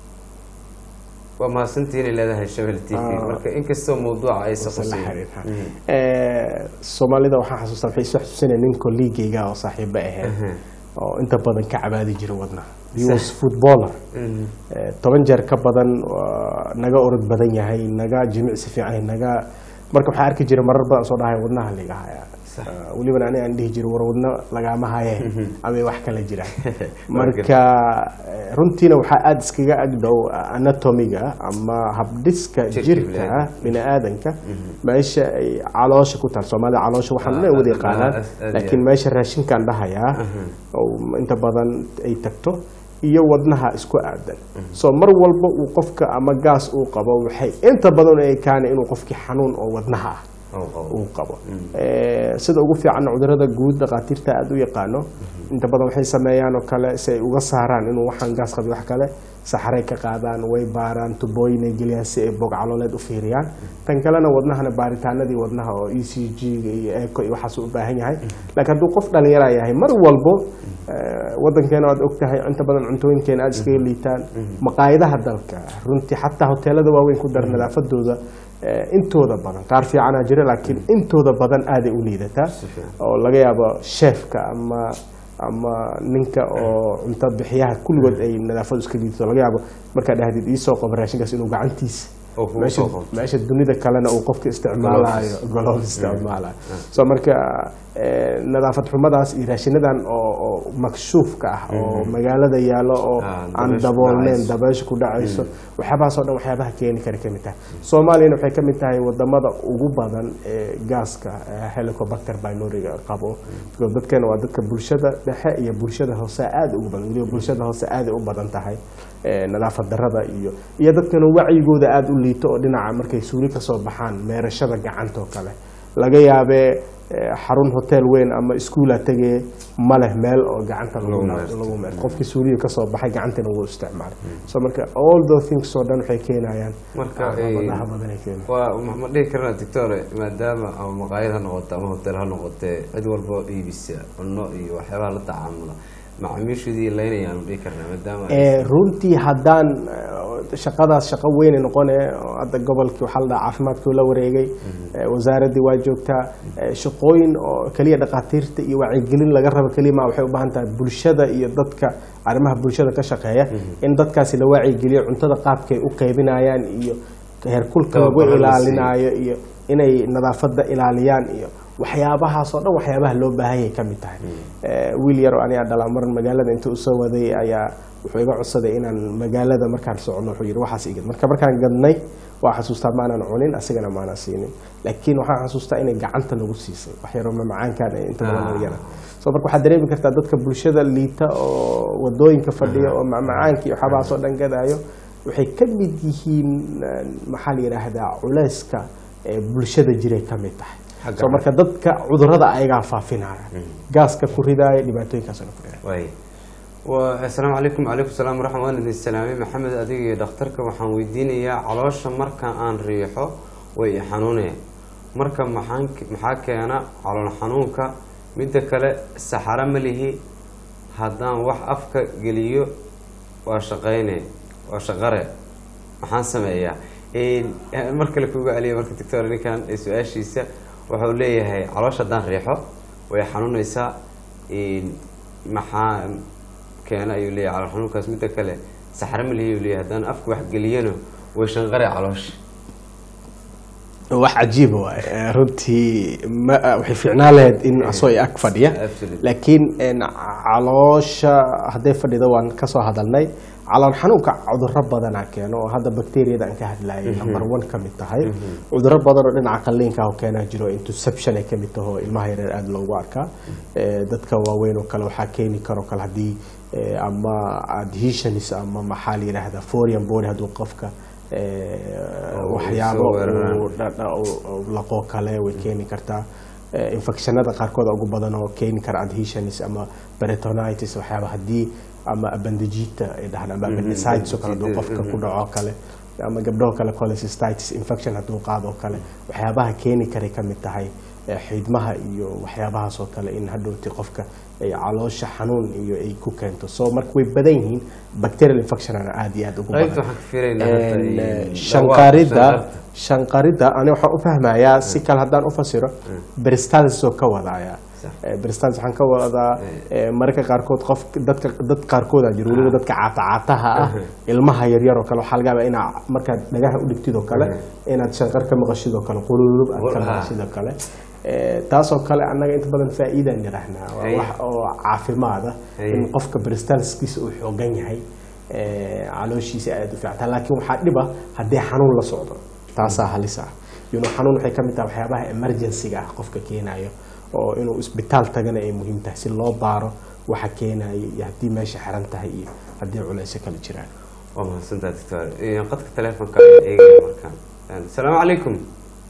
waa mahadsantihiin ay leedahay shabel t v Ah. marka inkastoo mawduuca aysa Mise la quseyn xiriirha. Eh, soomaalida waxaan xasuustaa waxay isu xasuusinaya nin kolliigayga oo saaxiibo ahayd oo inta badan ka cabaadi jira wadna he was footballer Eh, toban jeer ka badan waa naga orod badan yahay naga jimicsi fiican yahay, naga marka waxaa arki jira marar badan soo dhahay wadnaha liga haya Eh, welibana aniga aan dhihi jiro war wadna lagaama haye ama wax kala jiraan marka eh, runtiina waxaa aada iskaga agdhow anatomiga ama habdhiska Jirka jirka bini'aadamka. bini aadanka meesha ay caloosha ku taal soomaalida caloosha waxaan Ah, dhan wada aad- yaqaanaan aad- aad- laakiin meesha raashinkaan dhahayaa oo inta badan ay tagto iyo wadnaha isku aadan so mar walba uu qofka ama gaas uu qabo waxay inta badan ay kaana inuu qofkii xanuun oo wadnaha ah oo qabo. uu qabo Eh, sida ugu fiican cudurada guud dhakhaatiirta aada u yaqaano inta badan waxay sameeyaan oo kale si ay uga saaraan inuu waxaan gaas qabin wax kale saxaray ka qaadaan way baaraan tubooyin ay geliyaan si ay bog calooleed u fiiriyaan tan kalena wadnahana baaritaanadii wadnaha oo e c g-ga iyo eco iyo waxaas u baahan yahay laakiin hadduu qof dhalinyara yahay mar walbo eh, wadankeena aad ogtahay inta badan cuntooyinkeena aada iskaga liitaan maqaayadaha dalka runtii xataa hoteelada waaweyn ku dar nadaafadooda eh, intooda badan qaar fiicanaa jira laakiin intooda badan aaday u liidataa oo laga yaabo sheefka ama ama ninka oo cunto bixiyaha kulligood ay nadaafadu iska liidato laga yaabo markaa dhahdid iisoo qabo raashinkaas inuu gacantiisa Oo kugu meesha soo qabto. meesha dunida kalena uu qofka isticmaalayo goloof isticmaalayo so marka eh, nadaafad xumadaas iyo raashinadan oo oo makshuufka ah oo magaalada yaallo oo Ah, aan dabaysha daboolneyn dhacayso. dabaysha ku dhacayso waxyaabahaas oo dhan waxyaabaha keeni kara ka mid tahay soomaaliyana waxay ka mid tahay wadamada ugu badan ee gaaska eh, helicobacter pyloriga qabo because dadkeena waa dadka bulshada dhexe iyo bulshada hoose aad ugu badan weliba bulshada hoose aad u badan tahay eh, nadaafad darada iyo iyo dadkana wacyigooda aad u liito oo dhinaca markay suuli ka soo baxaan meerashada gacanta oo kale laga yaabee eh, xarun hotel weyn ama iskuula tegee ma leh meel oo gacanta lagu Lagu na- meerto. lagu meerto qofkii suuliga ka soo baxay gacantana wuu isticmaalay so marka all those things oo dhan waxay keenayaan Marka, caqabadaha eh, badan ay keenayaan waa ma ma dhihi karna doctore maadaama ama maqaayad ha noqoto ama hotel ha noqotee cid walba oo iibisa cunno iyo waxyaabaha la tacaamula macaamiishoodii laynayaan dhihi karnaa maadaama ay- Eh, runtii haddaan eh, shaqadaas shaqo weyne noqone oo hadda gobolkii waxaa la dhaha caafimaadkii la wareegay eh, wasaaraddii waa joogtaa eh, shaqooyin oo keliya dhakhaatiirta iyo wacyigelin laga rabo keliya ma waxay u baahan tahay bulshada iyo dadka arrimaha bulshada ka shaqeeya in dadkaasi la wacyigeliyo cuntada qaabkay u qaybinayaan iyo heerkulka lagu Tababarro la siiyo. ilaalinayo iyo inay nadaafadda ilaaliyaan iyo waxyaabahaas oo dhan waxyaabaha loo baahanyay ka mid tahay Eh, wiil yar oo aniga dhalaa maran magaalada intuu usoo waday ayaa wuxuu iga codsaday inaan magaalada markaan socno wuxuu yidhi waxaas igad marka markaan gadnay waa xasuustaa maanaan cunin asigana maanaan siinin laakiin waxaan xasuustaa inay gacanta nagu siisay wax yaroo mamacaankaan ay inta badan Ah. yara so marka waxaad dareemi kartaa dadka bulshada liita oo wadooyinka fadhiya oo macmacaanka iyo waxyaabahaas oo dhan gadaayo waxay ka mid yihiin eh, maxaa la yidhaahdaa culayska ee bulshada jiray ka mid tahay Xagga so marka dadka cudurada ayagaa faafinaya gaaska ku ridaaya dhibaatooyinkaasna ku ridaaya waay wa assalaamu calaykum calaykum salaam waraxmat waan idin salaamay maxamed adiga iyo dhakhtarka waxaan weydiinayaa caloosha marka aan riixo way i xanuuneen marka maxaan maxaa keena calool xanuunka midda kale saxaro ma lihi haddaan wax afka geliyo waa shaqayne waa shaqare maxaan sameeyaa Een, mar kale kuga celiya marka doctor ninkan ee su-aashiisa wuxuu leeyahay caloosha haddaan riixo way xanuunaysaa Een, maxaa keena ayuu leeyahay calool xanuunkaas midda kale saxaro ma lihi ayuu leeyahay haddaan afka wax geliyana way shanqare caloosha wax cajiiba waay Eh, runtii ma waxay fiicnaan lahayd in asoo i ag fadhiya Absolutely. laakiin en, caloosha hadday fadhido waan kasoo hadalnay calool xanuunka cuduro badanaa keeno oo hadda bakteriyada aan ka hadlayay number one ka mid tahay cuduro badan oo dhinaca qalliinka ah oo keenaa jiro interception ay ka mid taho ilmaha yareer aada loogu arkaa Eh, dadka waaweyn oo kale waxaa keeni karo kale haddii eh, ama adhesions ama maxaa la yidhaahdaa foreign body hadduu qofka eh, Oo, waxyaabo soo weeraraan. uu dha- dha- uu- uu laqoo kale way keeni kartaa Eh, infectionada qaarkood ugu badan oo keeni kara adhesions ama peritonitis waxyaaba haddii ama abandajita ay dhahaan ama appendicitis oo kale hadduu qofka ku dhaco oo kale ama gabdhoo kale cholecystitis infection hadduu qaado oo kale waxyaabaha keeni karay ka mid tahay eh, xiidmaha iyo waxyaabahaas oo kale in hadhowti qofka ay caloosha xanuun iyo ay ku keento so marka way badan yihiin bacterial infectionana aada iyo aada ugu qaybta badan waxaan ka fiiraynaa hadda En, in- eh, shanqarida shanqarta. shanqarida ani waxaan u fahmayaa si kale haddaan u fasiro peristalsis oo ka wadaya Sax. Eh, peristalsis waxaan ka wadaa eh, mararka qaarkood qof dadka dad qaarkooda jiro weliba dadka caatacaataha ah ilmaha yaryar oo kale waxaa laga yaabaa inaa markaad dhagaha u dhigtid oo kale inaad shanqar ka maqashid oo kale qululub aad ka Ah. maqashid oo kale Eh, taasoo kale annaga inta badan faa'iidaan nidhahnaa waa Haye. wax oo caafimaada Haye. in qofka peristalsiskiisa uu xoogan yahay eh, calooshiisa aada u fiicanta laakiin waxaa dhiba haddii xanuun la socdo taasaa halis ah you know, xanuun waxay ka mid tahay waxyaabaha emergency-ga ah qofka keenayo oo inuu isbitaal tagana ay muhiim tahay si loo baaro waxa keenayo iyo haddii meesha xiran tahay iyo haddii culayso kale jiraan waa mahadsantaha doctor Een, qadka telefonka ayaan eegaya markaan Een, asalaamu calaykum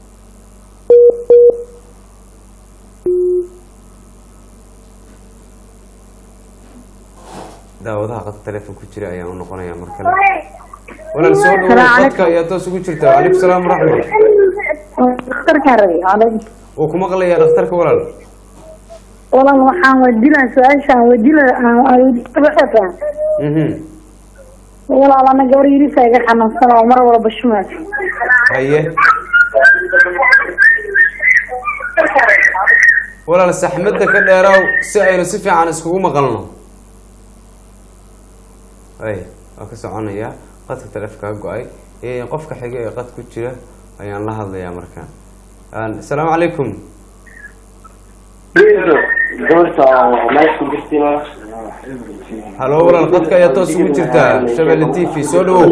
daawadaha qadka telefon ku jira ayaan u noqonaya mar kale walaal soo dhawow Assalaamu qadka ayaa toos ugu jirta wacalaykum salaam waraxmat dhakhtarkaan rabay calaykum wuu ku maqlayaa dhakhtarka walaal walan waxaan weydiinaa su-aashaan weydiina aan Mhm. walaal ana gabar yirisa iga xanuunsan oo mar walba shumaas haye walaal saxmadda ka dheeraaw si aynu si fiican iskugu maqalno ay waa ka soconaya qadka taleefonkaa go-ay Eh, qofka xiga ee qad ku jira ayaan la hadlayaa markaan Aan- asalaamu calaykum halo walaal qadka ayaa toos ugu jirtaa shabelle t v soo dhawow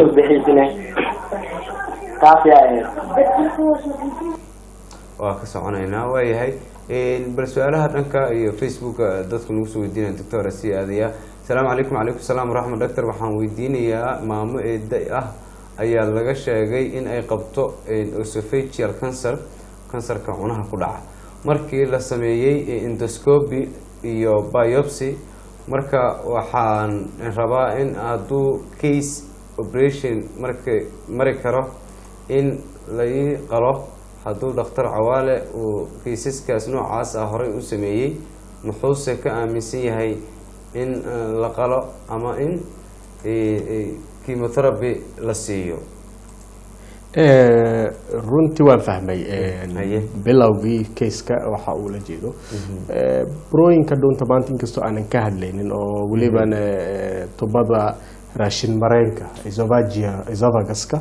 waa ka soconaynaa waayahay bal su-aalaha dhanka iyo facebooka dadku nagu soo weydiinaya doctor sii aadaya asalaamu calaykum calaykum salaam waraxmat doctor waxaan weydiinayaa maamo eeda ah ayaa laga sheegay in ay qabto osophageal cancer kansarka cunaha ku dhaca markii la sameeyey endoscopy iyo biopsy marka waxaan rabaa in hadduu case operation marka mari karo in lai qalo hadduu dhakhtar cawaale uu kiisaskaas noocaas ah horey u sameeyey muxuuse ka aaminsan yahay in eh, la qalo ama in eh, eh, chemotherapy la siiyo Eh, runtii waan fahmay Haye. bilowgii kayska waxa uu la jeedo Eh, burooyinka dhuunta maanta inkastoo aanan ka hadlaynin oo welibana eh, tubada raashin mareenka esophagia esophaguska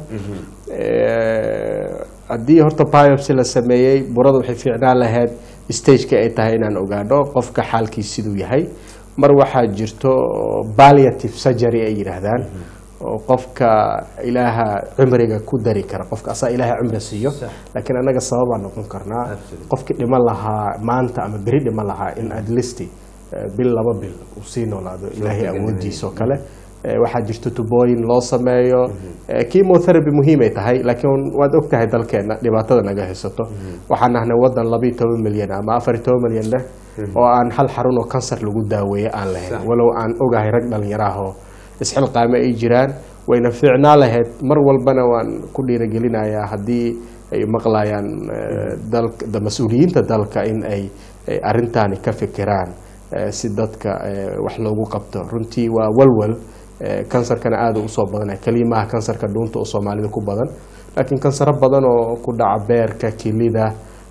Eh, haddii horta biopsy la sameeyey burada waxay fiicnaan lahayd stageka ay tahay inaan ogaadho qofka xaalkiis siduu yahay mar waxaa jirto palliative surgery ay yidhaahdaan oo qofka ilaaha cimriga ku dari kara qofka asaa ilaaha cimri siiyo laakiin annaga sababaan noqon karnaa Absolutely. qofkii dhiman lahaa maanta ama beri dhiman lahaa in at least eh, bil laba bil uu sii noolaado ilaahay awoodiisa oo kale Eh, waxaa jirto tubooyin loo sameeyo Eh, chemotherapy muhiimay tahay laakiin waad og tahay dalkeena dhibaatada naga haysato waxaan nahnay wadan labayo toban milyan ama afar iyo toban milyan leh oo aan hal xarun oo kansar lagu daaweeye aan lahayn Sax. walow aan ogahay rag dhalinyaraah oo isxilqaame ay jiraan wayna fiicnaa lahayd mar walbana waan ku dhiirigelinayaa haddii ay maqlayaan eh, dalka da- mas-uuliyiinta dalka in ay ay arrintaani ka fikiraan eh, si dadka eh, wax loogu qabto runtii waa walwal eh, kansarkana aada u usoo badanaya kelimaha kansarka dhuunta oo soomaalida ku badan laakiin kansaro badan oo ku dhaca beerka kilida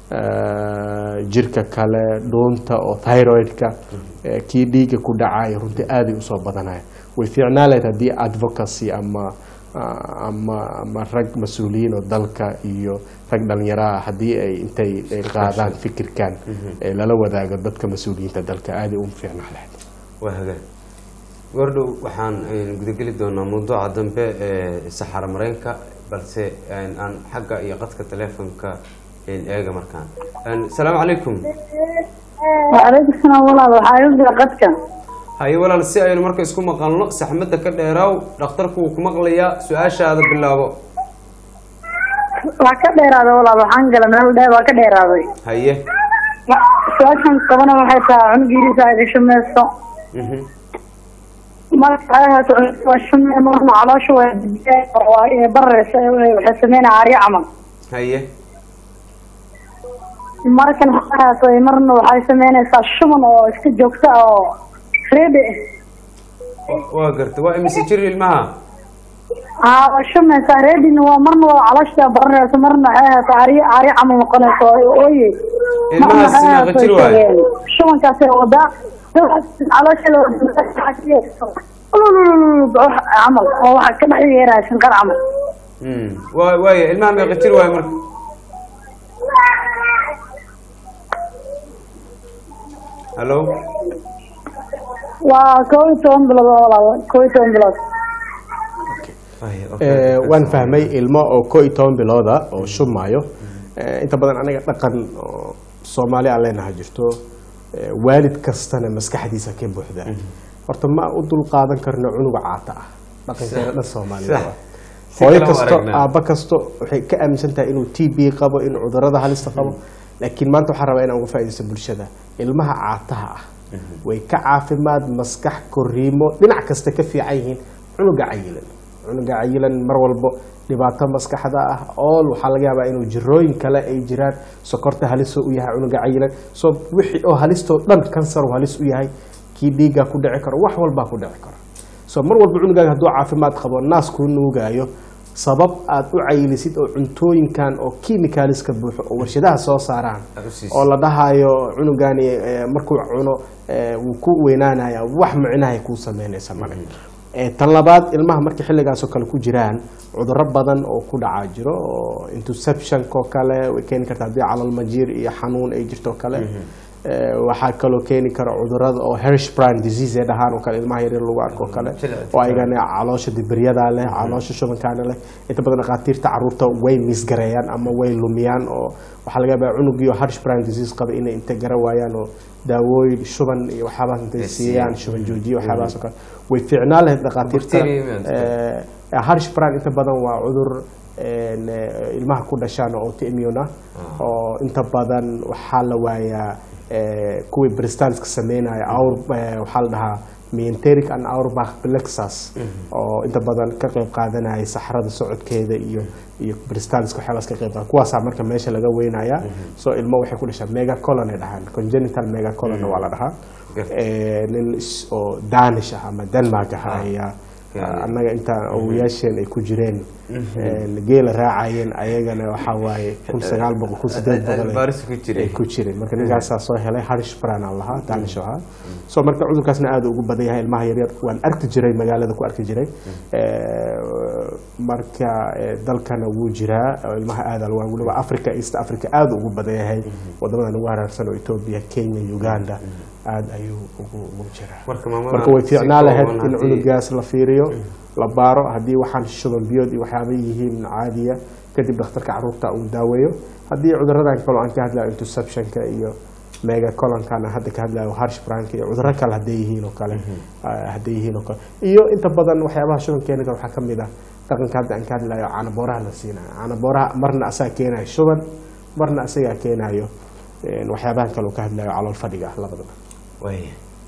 eh, jirka kale dhuunta oo thyroidka eh, kii dhiiga ku dhacaya runtii aaday usoo badanaya way fiicnaa lahayd haddii advocacy ama ah, ama ama rag mas-uuliyiin oo dalka iyo rag dhalinyaraha haddii ay intay ay qaadaan fikirkan ee lala wadaago dadka mas-uuliyiinta dalka aaday u fiicnaa lahayd waa hagaag gordhow waxaan eh, gudageli doonaa mawduuca dambe ee saxaro mareenka balse eh, aan xagga iyo qadka telefonka eh, eega markaan Eh, asalaamu calaykum وعليكم السلام والله waxaa igu jira qadka haye walaal si aynu marka isku maqalno saxmadda ka dheeraaw dhakhtarku wuu ku maqlayaa su-aashaada bilaabo waa ka dheeraaday walaal waxaan gala meel dheer waa ka dheeraaday haye su-aashan qabana waxay tahay cunugiirisa ay gasho meeso Mhm. marka ay ahaato cunugii waa shume marna caloosha waa dibiyeen oo waa inay barareysa waxay sameynaya aaryo camal haye markan waxay ahaato marna waxay sameynaysaa shuban oo iska joogta oo reebe Wa- waa garta waa imise jir ilmaha aa waa shumaysaa reebina waa marna waa caloosha barareysa marna waxay ahaato aaryo aaryo camal noqonaysa oo ooye Ilmahaas meeqa jir waaye? shubankaasay wadaa caloosha camal oo waxa ka dhex yeeraya shinqar camal Mm. waa waaya ilmaha meeqa jir waaye marka hallo waa koob iyo toban bilood oo walaal koob iyo toban bilood Haye, okay. Eh, waan fahmay ilmo oo ko iyo toban bilooda oo shumaayo Eh, inta badan anaga dhaqan oo soomaali aan leenahay jirto eh, waalid kastana maskaxdiisa ka buuxda horta ma u dul qaadan karno cunuga caata ah dhaqankeena dhan soomaalida Sax. waa. Si hooyo kale u kasto aragnaa. aabba kasto waxay ka aaminsan tahay inuu t b qabo inuu cudurada halista qabo laakiin maanta waxaan rabaa inaan uga faaidaysto bulshada ilmaha caataha ah way ka caafimaad maskax koriimo dhinac kasta ka fiican yihiin cunuga cayilan cunuga cayilan mar walbo dhibaato maskaxda ah ool waxaa laga yaabaa inuu jirooyin kale ay jiraan sokorta halis u yahay cunuga cayilan so wixii oo halistoo dhan kansar uu halis u yahay kii dhiiggaa ku dhici karo wax walbaa ku dhici karo so mar walba cunugaaga hadduu caafimaad qabo naas kuu nuugaayo sabab aad u cayilisid oo cuntooyinkan oo kimikaaliska buuxo oo warshadaha soo saaraan Aad u siisid. oo la dhahayo cunugani eh, markuu cuno eh, wuu ku weynaanaya wax micnahay kuu sameynaysa male Eh, tan labaad ilmaha markay xilligaasoo kale ku jiraan cudurro badan oo ku dhacaa jiro oo interceptionka oo kale way keeni kartaa haddii calalmajiir iyo xanuun ay jirto oo kale Eh, waxaa kaloo keeni kara cudurada oo hershbrand disease ee dhahaan oo kale ilmaha yaryar lagu arko oo kale oo ayagana caloosha dibiryada leh caloosha shubankaana leh inta badan dhakhaatiirta caruurta way misgareeyaan ama way lumiyaan oo waxaa laga yaabaa cunugii oo hershbrand disease qaba inay inta gara waayaan oo daawooyin shuban iyo waxyaabahaas intay Ay siiyaan siiyaan. shuban joojiye waxyaabahaas oo kale way fiicnaan lahayd dhakhaatiirta Bacteria imaan Eh, harshbrand inta badan waa cudur een, eh, ilmaha ku dhashaan oo autoimmune ah oo inta badan waxaa la waayaa eh, kuwii bristanska sameynaya aur eh, waxaa la dhahaa mienteric and auerbach plexus oo inta badan ka qayb qaadanaya saxrada socodkeeda iyo iyo bristanska waxyaabaas ka qayb qaada kuwaasaa marka meesha laga weynaya so ilmo waxay ku dhashaan megacolon ay dhahaan congenital megacolon waa la dhahaa Garta. Eh, nin is- oo danish ah ama denmark ah ayaa Gaari. annaga intaan awoyaasheen ay ku jireen een, geela raacayeen ayagana waxaa waaye kun sagaal boqol kun sideed boqol ay- Baaris ku jiray. ay ku jireen marka ninkaasaa soo helay harish bran aan lahaa danish ahaa so marka cudurkaasna aad ugu badan yahay ilmaha yaryar waan arki jiray magaalada ku arki jiray Eh, marka eh, dalkana wuu jiraa oo ilmaha aad waa weliba africa east africa aad ugu badan yahay wadamadan ugu haraarsan oo ethiopia kenya uganda aad ayuu ugu ugu jiraa Marka maamada marka way si fiicnaan lahayd kooban in haddii- cunugaas la fiiriyo la baaro haddii waxaan shuban biyood iyo waxyaaba yihiin caadiya kadib dhakhtarka caruurta uu daaweeyo haddii cuduradan kaloo aan ka hadlayo interceptionka iyo megacolonkan aan hadda ka hadlayo harshbranka iyo cudurro kale hadday yihiin oo kale ah, hadday yihiin oo kale iyo inta badan waxyaabaha shuban keeni kara waxaa ka mid ah dhaqanka hadda aan ka hadlayo caanabooraha la siinayo caanabooraha marna asaga keenayo shuban marna asagaa keenayo een, waxyaabahan kale oo ka hadlayo calool fadhiga ah labadaba waaya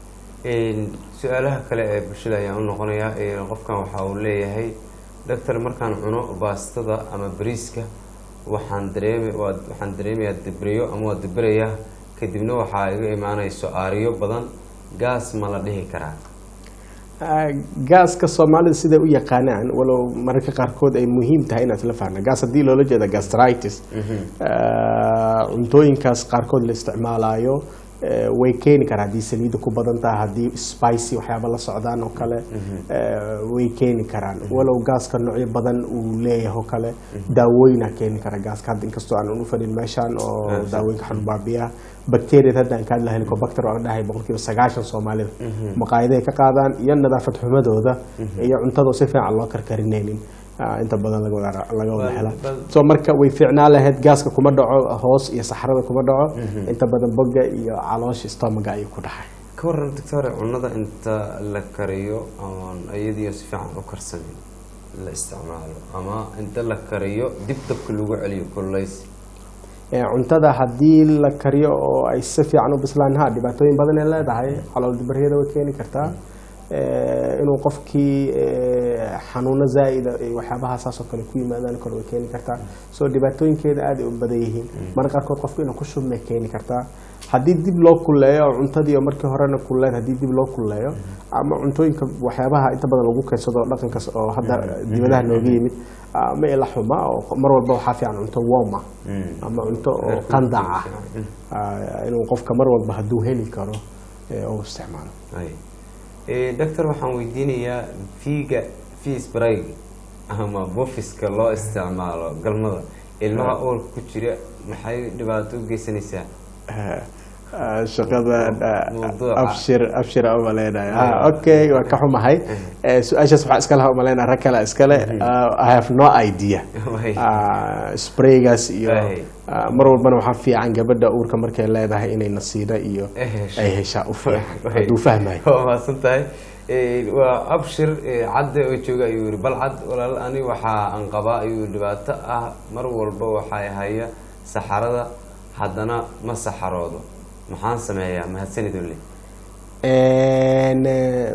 Een, su-aalaha kale ee bulshada ayaan u noqonayaa Een, qofkan waxa uu leeyahay doctor markaan cuno baastada ama bariiska waxaan dareemi waa- waxaan dareemayaa dibriyo ama waa dibirayaa kadibna waxaa iga imaanayso aariyo badan gaas ma la dhihi karaa Ah, gaaska soomaalida siday u yaqaanaan walow mararka qaarkood ay muhiim tahay inaad la fahna gaas haddii loola jeeda gastritis ah, cuntooyinkaas qaarkood la isticmaalayo eh, way keeni karaa haddii saliidda ku badan tahay haddii spicy waxyaaba la socdaan oo kale eh, way keeni karaan walow gaaska noocyo badan uu leeyahay oo kale daawooyina keeni kara gaaska hadda inkastoo aan u fadhin meeshaan oo daawooyinka xanubaabiyaha bacteriada hadda aan ka hadla helicobacter oo aan dhahay boqolkiiba sagaashan soomaalida maqaayaday ka qaadaan iyo nadaafad xumadooda iyo cuntadoo si fiican loo karkarinaynin ah, inta badan laga wada laga wada Bal- helaa bal- so marka way fiicnaan lahayd gaaska kuma dhaco hoos iyo saxrada kuma dhaco inta badan boga iyo caloosha stomaga ayuu ku dhacay ka waran doctore cunada inta la kariyo oon iyadiyo si fiican u karsamin la isticmaalo ama inta la kariyo dib dabka lagu celiyo kululays Eh, cuntada haddii la kariyo oo ay si fiican u bislaan ha dhibaatooyin badan ay leedahay calool dibaryada way keeni kartaa Eh, inuu qofkii eh, xanuuno zaa'ida iyo waxyaabaha saas oo kale ku yimaadaan kale way keeni kartaa so dhibaatooyinkeeda aad ay u badan yihiin marka qaarkood qofku inuu ku shubmay keeni kartaa haddii dib loo kulleeyo oo cuntadii oo markii horena kulleed haddii dib loo kulleeyo ama cuntooyinka waxyaabaha inta badan lagu keensado dhaqankaas oo hadda dibadaha nooga yimid ah, ma ila xuma oo mar walba waxaa fiican cunto warm ah ama cunto oo qandac ah Ah, inuu qofka mar walba hadduu heli karo ee uu isticmaalo Ay. Eh, doctor waxaan weydiinayaa fiiga fees brayg ama bufiska loo isticmaalo galmada ilmaha uurka ku jira maxay dhibaato u geysanaysaa shaqadan Mawduuca. abshir abshir aan umaleynayo ha okay waa ka xumahay Eh, su-aashaas waxaa iska laha umaleynaya rag kale iskale Ah, i have no idea Way. Ah, spraygaas iyo Way. ah, mar walbana waxaa fiican gabadha uurka markay leedahay inay nasiida iyo Ay hesho. ay heshaa u fiican Way. hadduu fahmayo waa mahadsan tahay Eh, waa abshir eh, cadde oo jooga ayuu yihi bal cad walaal ani waxaa aan qabaa ayuu dhibaato ah mar walba waxay haya saxarada haddana ma saxaroodo maxaan sameeyaa mahadsanid ole En, eh,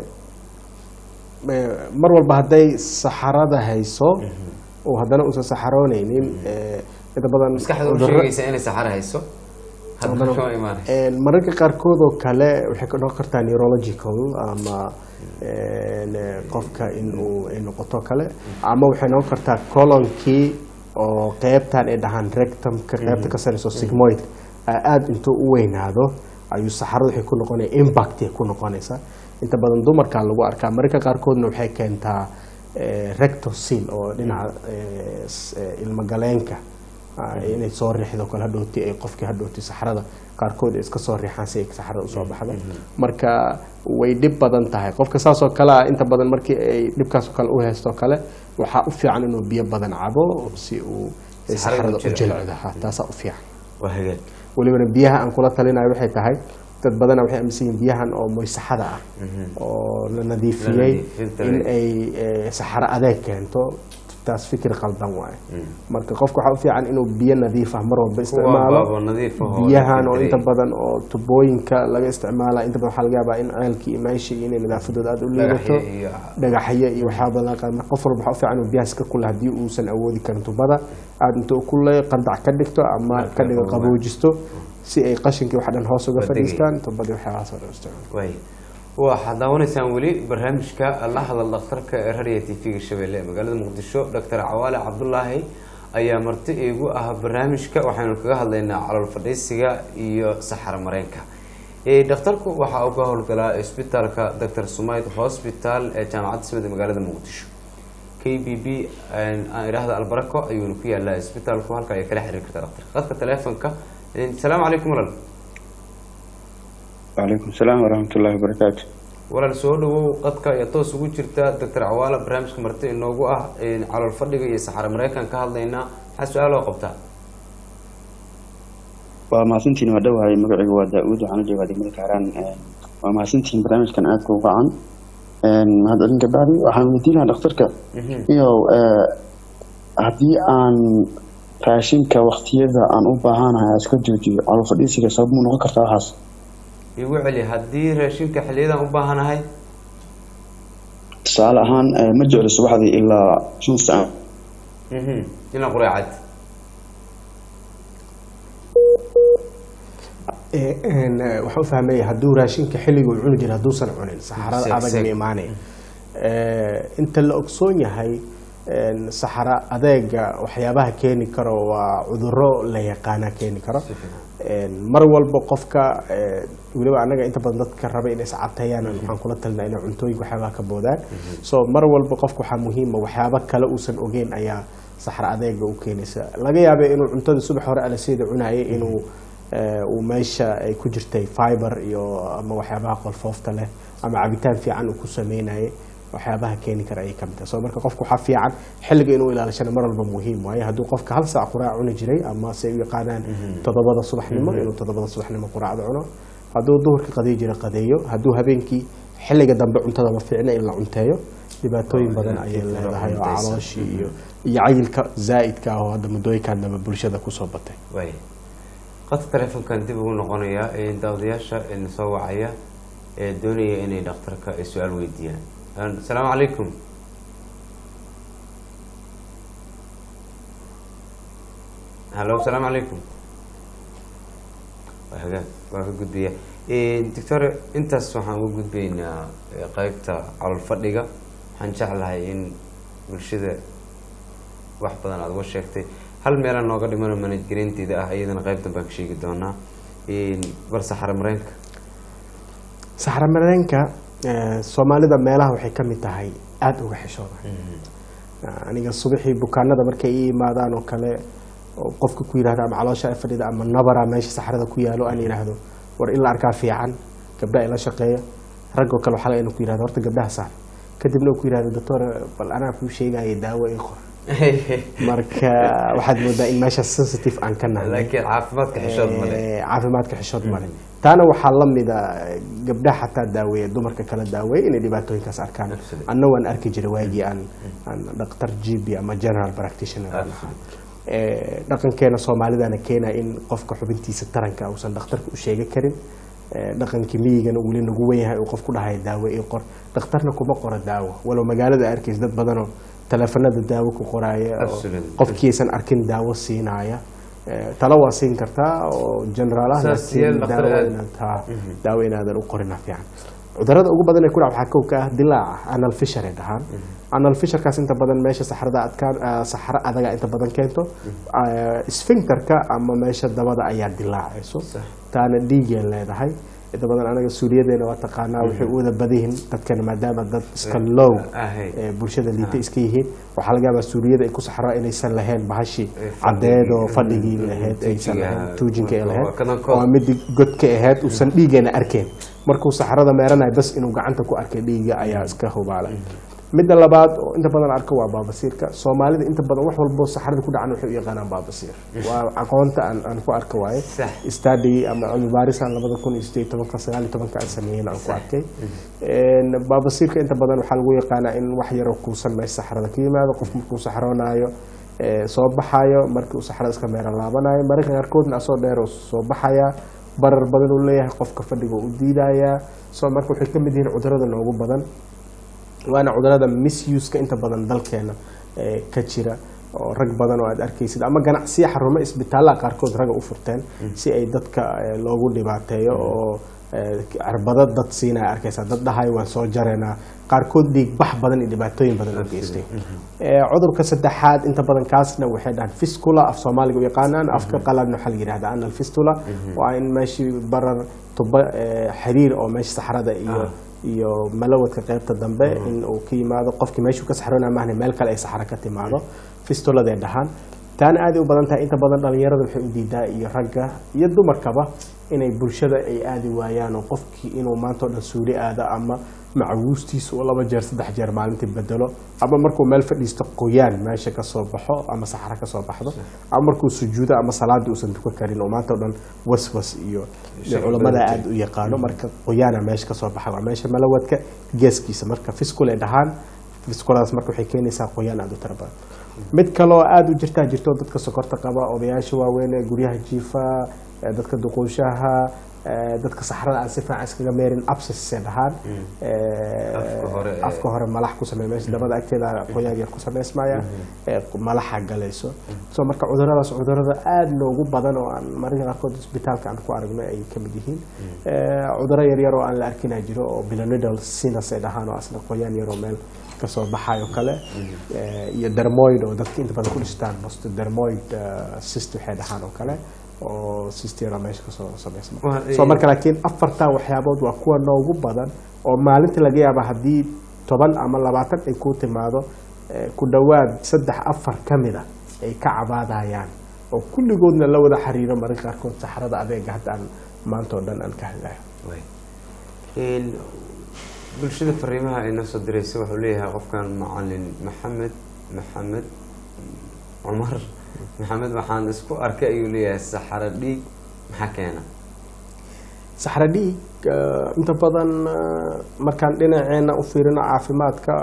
eh, mar walba hadday saxarada hayso oo haddana uusan saxaroonaynin eh, inta badan maskaxda u cudurro- sheegaysa inay saxaro hayso haddana kama imaanayso En, mararka qaarkood oo kale waxay ka noqon kartaa neurological ama en, eh, qofka inuu ay noqoto kale ama waxay noqon kartaa colonkii oo qeybtan ay dhahaan rectumka qeybta ka sareyso sigmoid aada intuu u weynaado ayuu saxarada waxay ku noqonaya impact ay ku noqonaysaa inta badan dumarkaa lagu arkaa mararka qaarkoodna waxay keentaa eh, rectosil oo dhinaca eh, s- eh, ilmagaleenka ah, inay soo riixdo kale hadhooti ay qofkii hadhooti saxrada qaarkood ay iska soo riixaan si ay saxrada usoo baxdo marka way dhib badan tahay qofka saas oo kale ah inta badan markii ay dhibkaas oo kale u haysto kale waxaa u fiican inuu biyo badan cabo si uu Saxrada saxrada u u jilciyo. jilcdo ha, taasaa u fiican waa hagaag welibana biyaha aan kula talinayo waxay tahay dad badana waxay aaminsan yihiin biyahan oo moysaxada ah oo la nadiifiyey La nadiifin in ay eh, saxaro adeeg keento taas fikir qaldan waaye marka qofka waxaa u fiican inuu biyo nadiif ah mar walba isticmaalo baabo nadiif ah oo biyahan la oo filtray. inta badan oo tubooyinka laga isticmaala inta badan waxaa laga yaabaa in ceelkii iyo meeshii inay nadaafadooda aada u liidato Dhagaxyo iyo- dhagaxyo iyo waxyaaba badan qaar marka qof walba waxaa u fiican inuu biyahaas ka kula haddii uusan awoodi karin tubada aada inta u kulay qandac ka dhigto ama Marka ka dhigo qabow. qaboojisto si ay qashinkii wax dhan hoos uga Badagay. fadhiistaan tubadii waxyaabahaas oo dhan u isticmaalo waay waxaad daawanaysaan weli barnaamijka la hadal dhakhtarka ee radio t v-ga shabeelle ee magaalada muqdisho doctor cawaale cabdulaahi ayaa marti iigu ah barnaamijka waxaynu kaga hadlaynaa calool fadhiisiga iyo saxaro mareenka Eh, dhakhtarku waxaa uga howlgalaa isbitaalka dr sumayd hospital ee jaamacadda simid ee magaalada muqdisho k b b aan idhaahda albarako ayuuna ku yaalaa isbitaalku halka ay kala xiriir kartaa dhakhtarka qadka teleefonka Eh, asalaamu calaykum walaal وعليكم السلام ورحمة الله وبركاته walaal soo dhawow qadka ayaa toos ugu jirta doctor cawaala barnaamijka marti inoogu ah een, calool fadhiga iyo saxaro mareykan ka hadlaynaa maxaa su-aal oo qabtaa waa mahadsantihiin waa dhowahay magacaygu waa daa-uud waxaana joogaa degmada kaaraan waa mahadsantihiin barnaamijkan aadka uga can mahadcelin kabacdi waxaan weydiin lahaa dhakhtarka iyo haddii aan raashinka waktiyada aan u baahanahay aan iska joojiyo calool fadhiisiga sabab muu noqon kartaa waxaas igu celi haddii raashinka xiliyadan u baahanahay tusaale ahaan eh, ma jeclo subaxdii ilaa shan saac mhm, ilaa qureecad Eh, een, eh, waxaan u fahmaya hadduu raashinka xilliga uu cuni jira hadduusan cunin saxarada Seeg, adag seeg. ma imaanaya Eh, inta la ogsoon yahay een, saxaro adeega waxyaabaha keeni karo waa cuduro la yaqaana keeni karo Een, mar walba qofka eh, weliba anaga inta badan dadka raba inay iscateeyaan waxaan kula talinaa inay cuntooyinka waxyaabaha ka boodaan so mar walba qofka waxaa muhiima waxyaabo kale uusan ogeyn ayaa saxro adeega u keenaysa laga yaaba inuu cuntada subax hore alaseeda cunayay inuu eh, uu meesha ay ku jirtay fiber iyo ama waxyaabaha qolfoofta leh ama cabitaan fiican uu ku sameynayay waxyaabaha keeni kara ayay kamid tahay so marka qofka waxaa fiican xilliga inuu ilaalishana mar walba muhiim waayo hadduu qofka hal saac quraac cuni jiray ama se u yaqaanaan toddobada subaxnimo inuu toddobada subaxnimo quraacda cuno hadduu duhurka qadeey jira qadeeyo hadduu habeenkii xilliga dambe cuntada ma fiicna in la cunteeyo dhibaatooyin badan ayay leedahay oo calooshii iyo iyo cayilka zaa'idka ah oo hadda muddooyinkan dambe bulshada kusoo batay waay qadka teleefonkan dib ugu noqonayaa ee daawadayaasha ee soo wacaya ee doonaya inay dhakhtarka ay su-aal weydiiyaan Een, asalaamu calaykum hallo asalaamu calaykum waa hagaag waa ka gudbaya doctor intaas waxaan uga gudbaynaa eh, qeybta calool fadhiga waxaan jeclahay in bulshada wax badan aada uga sheegtay hal meelaan nooga dhimano manajgelinteeda ah iyadana qeyb danbaan ka sheegi doonaa bal saxaro mareenka saxro mareenka eh, soomaalida meelaha waxay ka mid tahay aada uga xishooda aniga subaxii bukaanada markay ii imaadaan oo kale oo qofka ku yidhahda ama caloosha ay fadhida ama nabara meesha saxrada ku yaalo aan yidhaahdo war in la arkaa fiican gabdhaha ila shaqeeya raggoo kale waxaa laga inuu ku yidhahdo horta gabdhaha saar kadibna uu ku yidhahdo doctor bal anaa kuu sheegaya daawo ii qor marka waxaad moodaa in meesha sensitive aan ka nahay laakiin caafimaadka xishood male Eh, caafimaadka xishood male taana waxaa la mida gabdhaha xataa daaweeya dumarka kala daaweeya inay dhibaatooyinkaas arkaan Absolutely. anna waan arki jiray waagii aan aan dhaktar gb ama general practitioner aan ahaa Eh, dhaqankeena soomaalidana keena in qofka xubintiisa taranka uusan dhakhtarka u sheegi karin Eh, dhaqankii miyigana weli nagu wenyahay uu qof ku dhahay daawo ii qor dhakhtarna kuma qoro daawo walow magaalada arkays dad badanoo taleefanada daawo ku qoraaya oo Absolutely. qofkiisan arkin daawo siinaya Eh, talo waa siin kartaa oo generaal ah Saas yeel laakiin dhakhtar daawo aad. inaad haa daawo inaadan u qorina fiican cudurada ugu badan ee ku dhaca waxaa kow ka ah dilaaca anal fishar ay dhahaan anal fisharkaas inta badan meesha saxrada adkaan ah, saxro adaga inta badan keento Ah, sphincterka ama meesha dabada ayaa dilaacayso taana dhiigay leedahay inta badan anaga suuriyadeena waa taqaanaa waxay u wada badayihiin dadkana maadaama dad iska low ahay. ee bulshada liita iska yihiin waxaa laga yaabaa suuriyada ay ku saxraa inaysan lahayn bahashii Ee, fadhigii. caddeed oo fadhigii Mm, lahayd tuujiga aysan lahayn ahaa. tuujinka ay Marka lahayd waa kadankood. waa mid godka ahayd uusan dhiigeena arkeen markuu saxrada meeranayo bas inuu gacanta ku arkay dhiiga ayaa iska hubaalay midda labaad oo inta badan arko waa baabasiirka soomaalida inta badan wax walbo saxrada ku dhacan waxay u yaqaanaan baabasiir waa aqoonta aan aan ku arka waaye Sax. study ama cilmi baarisaan labada kun iyo sideed tobanka sagaal iyo tobanka aan sameeyeen aan ku arkay Een, baabasiirka inta badan waxaa lagu yaqaanaa in wax yaroo kuusan meesha saxrada ka yimaado qof markuu saxroonaayo ee, soo baxayo markii uu saxrada iska meera laabanayo mararka qaarkoodna asoo dheer uu soo baxaya barar badan uu leeyahay qofka fadhiga u diidayaa so marka waxay ka mid yihiin cudurada noogu badan waana cudurada misuseka inta badan dalkeena ee, ka jira oo rag badan oo aad arkaysid ama ganacsiya xarumo isbitaallada qaarkood ragga u furteen si ay dadka ee, loogu dhibaateeyo oo ee, cirbado dad siinaya arkaysaa dad dhahayo waan soo jareynaa qaarkood dhiig bax badan iyo dhibaatooyin badan u geystay Ee, cudurka saddexaad inta badan kaasna waxay dhahaan fistula af soomaaliga u yaqaanaan afka qaladna waxaa la yidhahda anal fistula waa in meeshii barar tuba ee, xiriir oo meesha saxrada iyo iyo malawadka qaybta dambe in uu ka yimaado qofkii meeshuu ka saxroonaa maahne meel kale ay saxro ka timaado fistuladay dhahaan taana aad ay u badan tahay inta badan dhalinyarada waxay u diidaa iyo ragga iyo dumarkaba inay bulshada ay aadi waayaan oo qofkii inuu maanta oo dhan suuli aado ama macawiistiisa uu laba jeer saddex jeer maalintii bedelo ama markuu meel fadhiisto qoyaan meesha ka soo baxo ama saxro ka soo baxdo ama markuu sujuudo ama salaadii uusan tukan karin oo maanta oo dhan waswas iyo iyo culamada aad u yaqaano marka qoyaana meesha ka soo baxa waa meesha malawadka geeskiisa marka fiskul ay dhahaan fiskuladaas marka waxay keenaysaa qoyaan aad u tira badan mid kaloo aada u jirtaa jirto dadka sokorta qaba odayaasha waaweyn ee guryaha jiifa ee dadka duquushaha ee dadka saxrada aan si fiican iskaga meerin abscess ay dhahaan ee, Afka hore ee- afka hore malax ku sameeya meesha dabada agteeda qoyaan yar ku samaysmaya ee malaxa galayso so marka cuduradaas cudurada aada noogu badan oo aan mararka qaarkood isbitaalka aan ku aragno ay ka mid yihiin Ee, cuduro yaryar oo aan la arkinaa jiro oo bilonidal sinus ay dhahaan oo asna qoyaan yaroo meel kasoo baxayo kale Ee, iyo dermoid oo dadka inta badan ku dhistaan bosto dermoid eh, cyst waxay dhahaan oo kale oo sistera meesha kasoo samaysma Waa- so marka laakiin afartaa waxyaabood waa kuwa noogu badan oo maalinta laga yaaba haddii toban ama labaatan ay ku timaado eh, ku dhowaad saddex afar ka mid a ay ka cabaadayaan oo kulligoodna la wada xiriiro mararka qaarkood saxrada adeega hadda aan maanta oo dhan aan ka hadlayo Way. Een, bulshada fariimaha ay noo soo diraysa wuxuu leeyahay qofkan macalin maxamed maxamed cumar maxamed waxaan isku arkay ayuu leeyahay saxaro dhiig maxaa keena saxra dhiig eh, inta badan eh, markaan dhinaceena u fiirino caafimaadka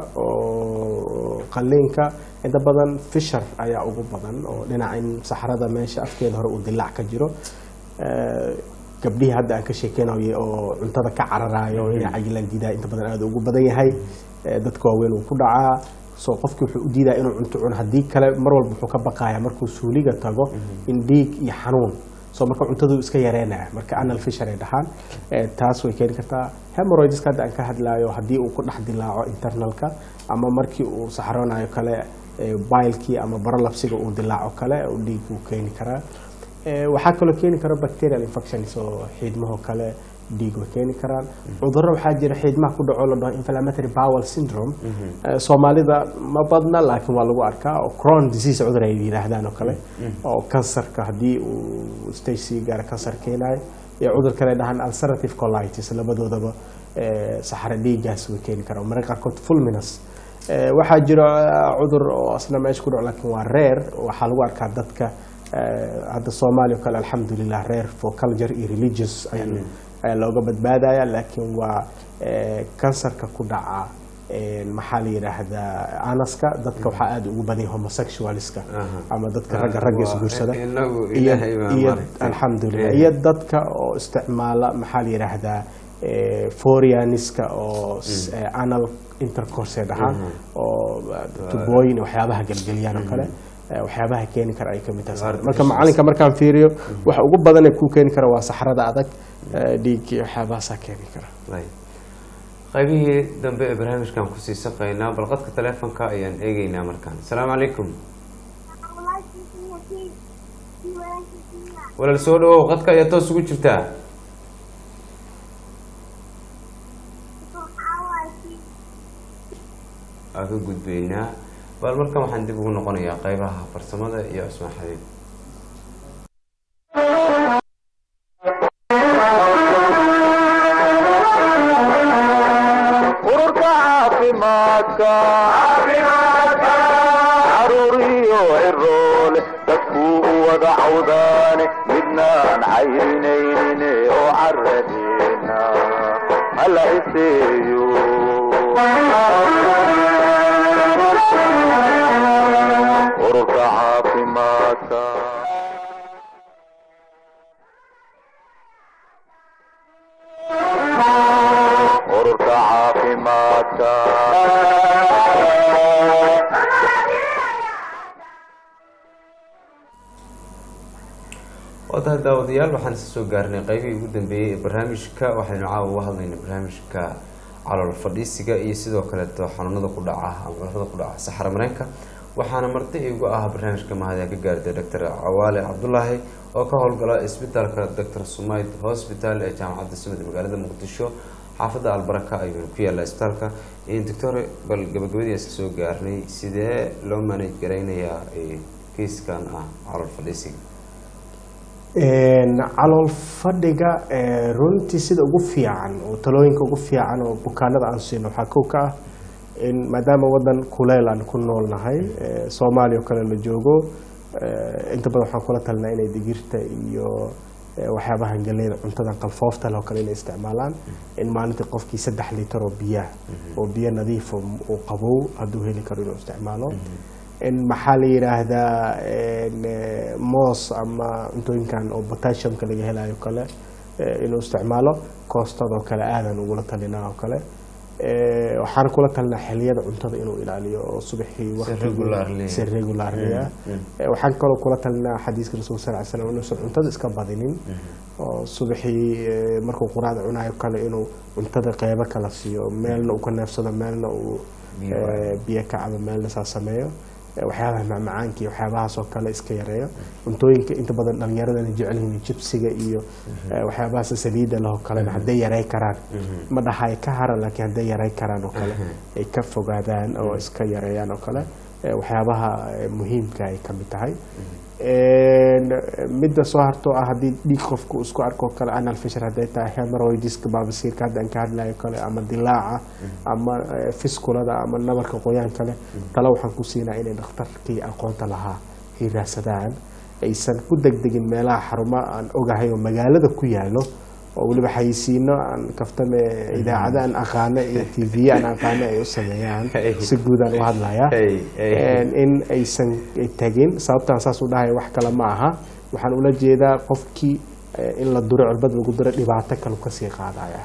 oo qaliinka inta badan fishar ayaa ugu badan oo dhinaca in saxrada meesha afkeeda hore uu dilaac ka jiro Eh, gabdhihii hadda aan ka sheekeynayo oo cuntada ka cararayo oo inay cayilaan diidaa inta badan aada ugu badan yahay Eh, dadka waaweyn uu ku dhacaa so qofkii wuxuu u diidaa inuu cunto cuno haddii kale mar walba wuxuu ka baqayaa markuu suuliga tago in dhiig iyo xanuun so marka cuntadu iska yareynaya marka anal fisher ay dhahaan Eh, taas way keeni kartaa hemorrhoideska hadda aan ka hadlayo haddii uu ku dhex dilaaco internalka ama markii uu saxroonayo kale eh, bilekii ama barolapsiga uu dilaaco kale uu dhiig uu keeni karaa Eh, waxaa kaloo keeni kara bacterial infections oo xiidmaho kale dhiig way keeni karaan cudurro waxaa jira xiidmaha ku dhaco la dhaho inflammatory bowel syndrome Eh, soomaalida ma badna laakiin waa lagu arkaa oo crohn disease cudur ay yidhaahdaan oo kale oo kansarka haddii uu stage sii gaara kansar keenayo iyo cudur kale dhahaan ulcerative colitis labadoodaba eh, saxaro dhiigaas way keeni karaan mararka qaarkood fulminus Eh, waxaa jira eh, cudur oo asna meesha ku dhaco laakiin waa rare waxaa lagu arkaa dadka eh, hadda soomaaliya oo kale alxamdulilah rare for culture iyo religious ayaan- ayaa looga badbaadaya laakiin waa eh, kansarka ku dhaca eh, maxaa la yidhaahdaa anaska dadka waxaa aada ugu badan yahay homosexualska Aha. ama dadka ragga ragga Waa- isguursada inagu iyo ilaahay baa iyo maaragtay. alxamdulilah Eh. iyo dadka oo isticmaala maxaa la yidhaahdaa eh, forianiska oo s- eh, anal intercourse ay dhahaan oo eh, tubooyin iyo waxyaabaha gelgeliyaan oo kale eh, waxyaabaha keeni kara ay kamid tahay Artificial marka macalinka markaan fiiriyo waxa ugu badan ee kuu keeni kara waa saxrada adag eh, dhiig iyo waxyaabahaasaa keeni kara Way. qaybihii dambe ee barnaamijkan kusii saqaynaa bal qadka taleefonka ayaan eegeynaa markaan asalaamu calaykum walaal soo dhawow qadka ayaa toos ugu jirtaa ka gudbaynaa bal markan waxaan dib ugu noqonayaa qeybaha farsamada iyo cusmaan xabiib ururka caafimaadka caruuriyo ciroole dadkuu u wada cawdaane midnaan cayrinaynin oo caradeena hala iseeyo ururka caafimaadka ururka caafimaadka waa tahay daawadayaal waxaan isa soo gaarnay qeybihii ugu dambeeyey ee barnaamijka waxaynu caawa uga hadlaynay barnaamijka calool fadhiisiga iyo sidoo kaleeto xanuunada ku dhaca ama cudurada ku dhaca saxara mareenka waxaana marti igu ah barnaamijka mahadee ka gaartay doctor cawaale cabdulaahi oo ka howlgala isbitaalka doctor sumayd hospital ee jaamacadda sumad magaalada muqdisho xaafadda albaraka ayuuna ku yaallaa isbitaalka doctor bal gabagabadii iska soo gaarnay sidee loo manage garaynayaa kiiskan ah calool fadhiisiga calool fadhiga runtii sida ugu fiican oo talooyinka ugu fiican oo bukaanada aan siino waxaa kow ka ah in maadaama wadan kuleyl aan ku noolnahay soomaaliya oo kale la joogo inta badan waxaan kula talinaa inay digirta iyo waxyaabahan galeyda cuntada qalfoofta leh oo kale inay isticmaalaan in maalintii qofkii saddex litar oo biyaha oo biyo nadiif uu qabow hadduu heli karo inuu isticmaalo in maxaa la yidhaahdaa moos ama cuntooyinkan oo potassiumka laga helayo kale inuu isticmaalo koostadoo kale aadan ugula talinaa oo kale waxaan kula talinaa xiliyada cuntada inuu ilaaliyo oo subaxii regularly. si regularly ah waxaan kaloo kula talinaa xadiiska rasuulka sal ly slam inuusan cuntada iska badinin oo subaxii eh, markuu quraacda cunayo kale inuu cuntada qeybo kala siiyo meelna uu ka neefsado meelna uu Biyo eh, waayo. biyo ka cabo meelna saa sameeyo Eh, waxyaabaha macmacaanka iyo waxyaabahaas oo kale iska yareeyo cuntooyinka inta badan dhalinyaradana jecel yihiin jibsiga iyo eh, waxyaabahaas saliida leh oo kalena hadday yaray karaan ma dhahay ka haran laakiin hadday yaray karaan oo kale ay ka fogaadaan oo iska yareeyaan oo kale eh, waxyaabaha eh, muhiimka ay ka mid tahay En, midda soo hartoo ah haddii dhiig qofku isku arko oo kale anal fishar hadday tahay hemorrhoidiska baabasiirka hadda aan ka hadlayo kale ama dilaaca ama eh, fiskulada ama nabarka qoyaan kale tale waxaan ku siinaa inay dhakhtarkii aqoonta lahaa ay raadsadaan aysan ku degdegin meelaha xarumo aan ogahay oo magaalada ku yaalo oo weliba xayisiino aan kaftame idaacada aan aqaano iyo tv aan aqaano ay u sameeyaan Hey. si guud aan u hadlayaa Hey, hey. En, in aysan tagin sababtaan saas u dhahay wax kale ma aha waxaan ula jeedaa qofkii eh, in la duro cirbad lagu duro dhibaato kale kasii qaadaya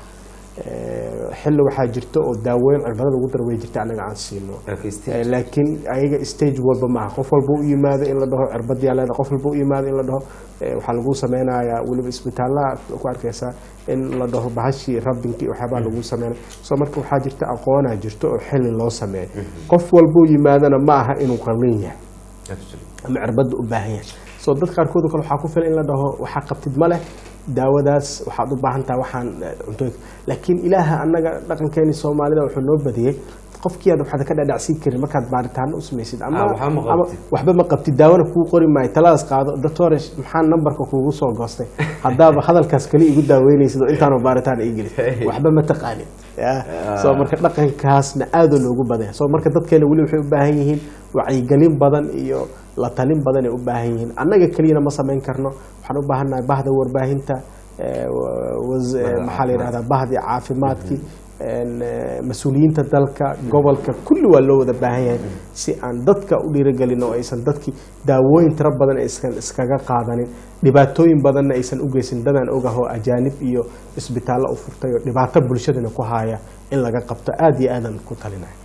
Eh, xilli waxaa jirta oo daaweyn cirbada lagu duro way jirta anaga aan siino Laakiin stage- Eh, laakiin ayaga stage walba maaha qof walba u yimaado in la dhaho cirbadii leeda qof walba u yimaado in la dhaho eh, waxaa lagu sameynayaa weliba isbitaalaha ku arkaysaa in la dhaho bahashii rabinkii waxyaabaa lagu sameynaya so marka waxaa jirta aqoonaa jirto oo xilli loo sameeyo qof walba u yimaadana ma aha inuu qalin yahay Absolutely. ama cirbada u baahan yahay so dad qaarkood oo kale waxaa ku filan in la dhaho waxaa qabtid ma leh daawadaas waxaad u baahan tahay waxaan eh, cuntooyinka laakiin ilaaha annaga dhaqankeeni soomaalida wuxuu noo badiyey qofkii aad waxaad ka dhadhacsiin karin markaad baaritaano u samaysid ama Ah, waxba ma ama qabtid. waxba ma qabtid daawona kuu qori maayo taladaas qaado doctore maxaa nambarka kuugu soo goostay haddaaba hadalkaas kali igu daaweynaysid oo intaanu baaritaan ii gelin Hey. waxba ma taqaanid Ya. so marka dhaqankaasna aada loogu badanya so marka dadkeena weli waxay u baahan yihiin wacyigelin badan iyo la talin badan ay u baahan yihiin annaga keliyana ma samayn karno waxaan u baahannahay bahda warbaahinta eh, wa- was- eh, maxaa la yidhahdaa bahdii caafimaadkii en, eh, mas-uuliyiinta dalka gobolka kulli waa loo wada baahan yahay si aan dadka u dhiirigelin oo aysan dadkii daawooyin tiro badan aysan iskaga qaadanin dhibaatooyin badanna aysan u geysan dadaan ogahoo ajaanib iyo isbitaallo u furtay oo dhibaato bulshadana ku haya in laga qabto aada iyo aadan ku talinaya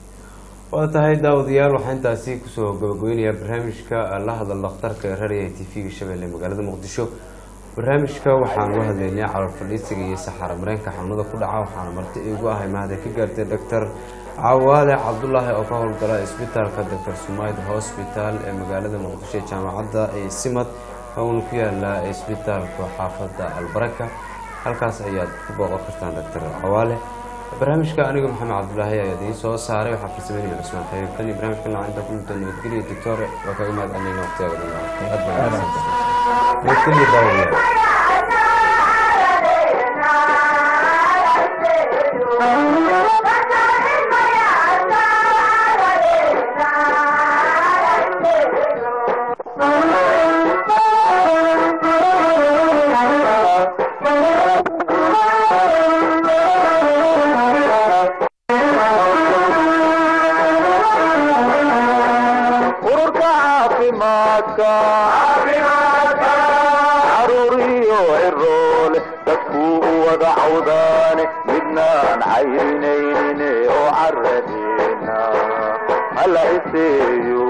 waa tahay daawadayaal waxaa intaasi kusoo gabagabeynayaa barnaamijka la hadal dhakhtarka ee raadiyaha t v-ga shabeelle magaalada muqdisho barnaamijka waxaan uga hadlaynay calool fadhiisiga iyo saxaara mareenka xanuunada ku dhaca waxaana marti iigu ahay mahade ka gaartay doctor cawaale cabdulaahi oo ka howlgala isbitaalka doctor sumayd hospital ee magaalada muqdisho ee jaamacadda ee simad uuna ku yaala isbitaalka xaafadda albaraka halkaas ayaad ku booqan kartaan doctor cawaale barnaamijka aniga maxamed cabdulaahi ayaa idiin soo saaray waxaa farsameynaya cusmaan xabiib tan iyo barnaamijka nooca inta kulminta nabadgelya doctor waa kaga mahad celinayna waqtiyaga dhan aad baa nabadgelya daawadayaal ururka caafimaadka caruuriyo ciroole dadkuu u wada cawdaane midnaan cayrinaynin oo caradeena hala iseeyo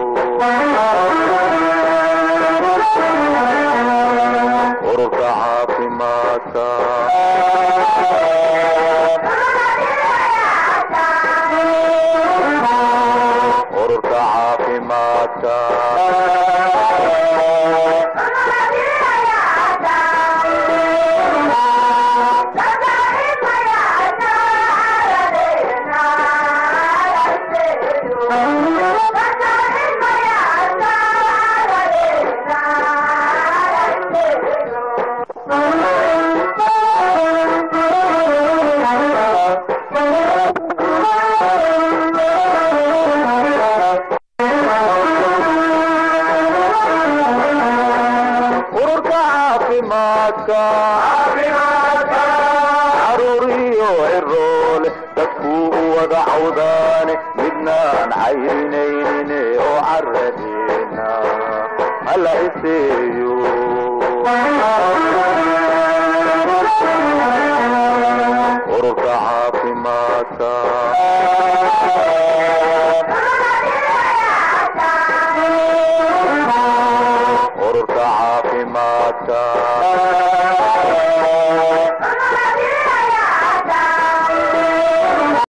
ururka caafimaadka ururka caafimaadka ururka caafimaadka caruuriyo ciroole dadkuu u wada cawdaane midnaan cayrinaynin oo caradeena hala iseeyo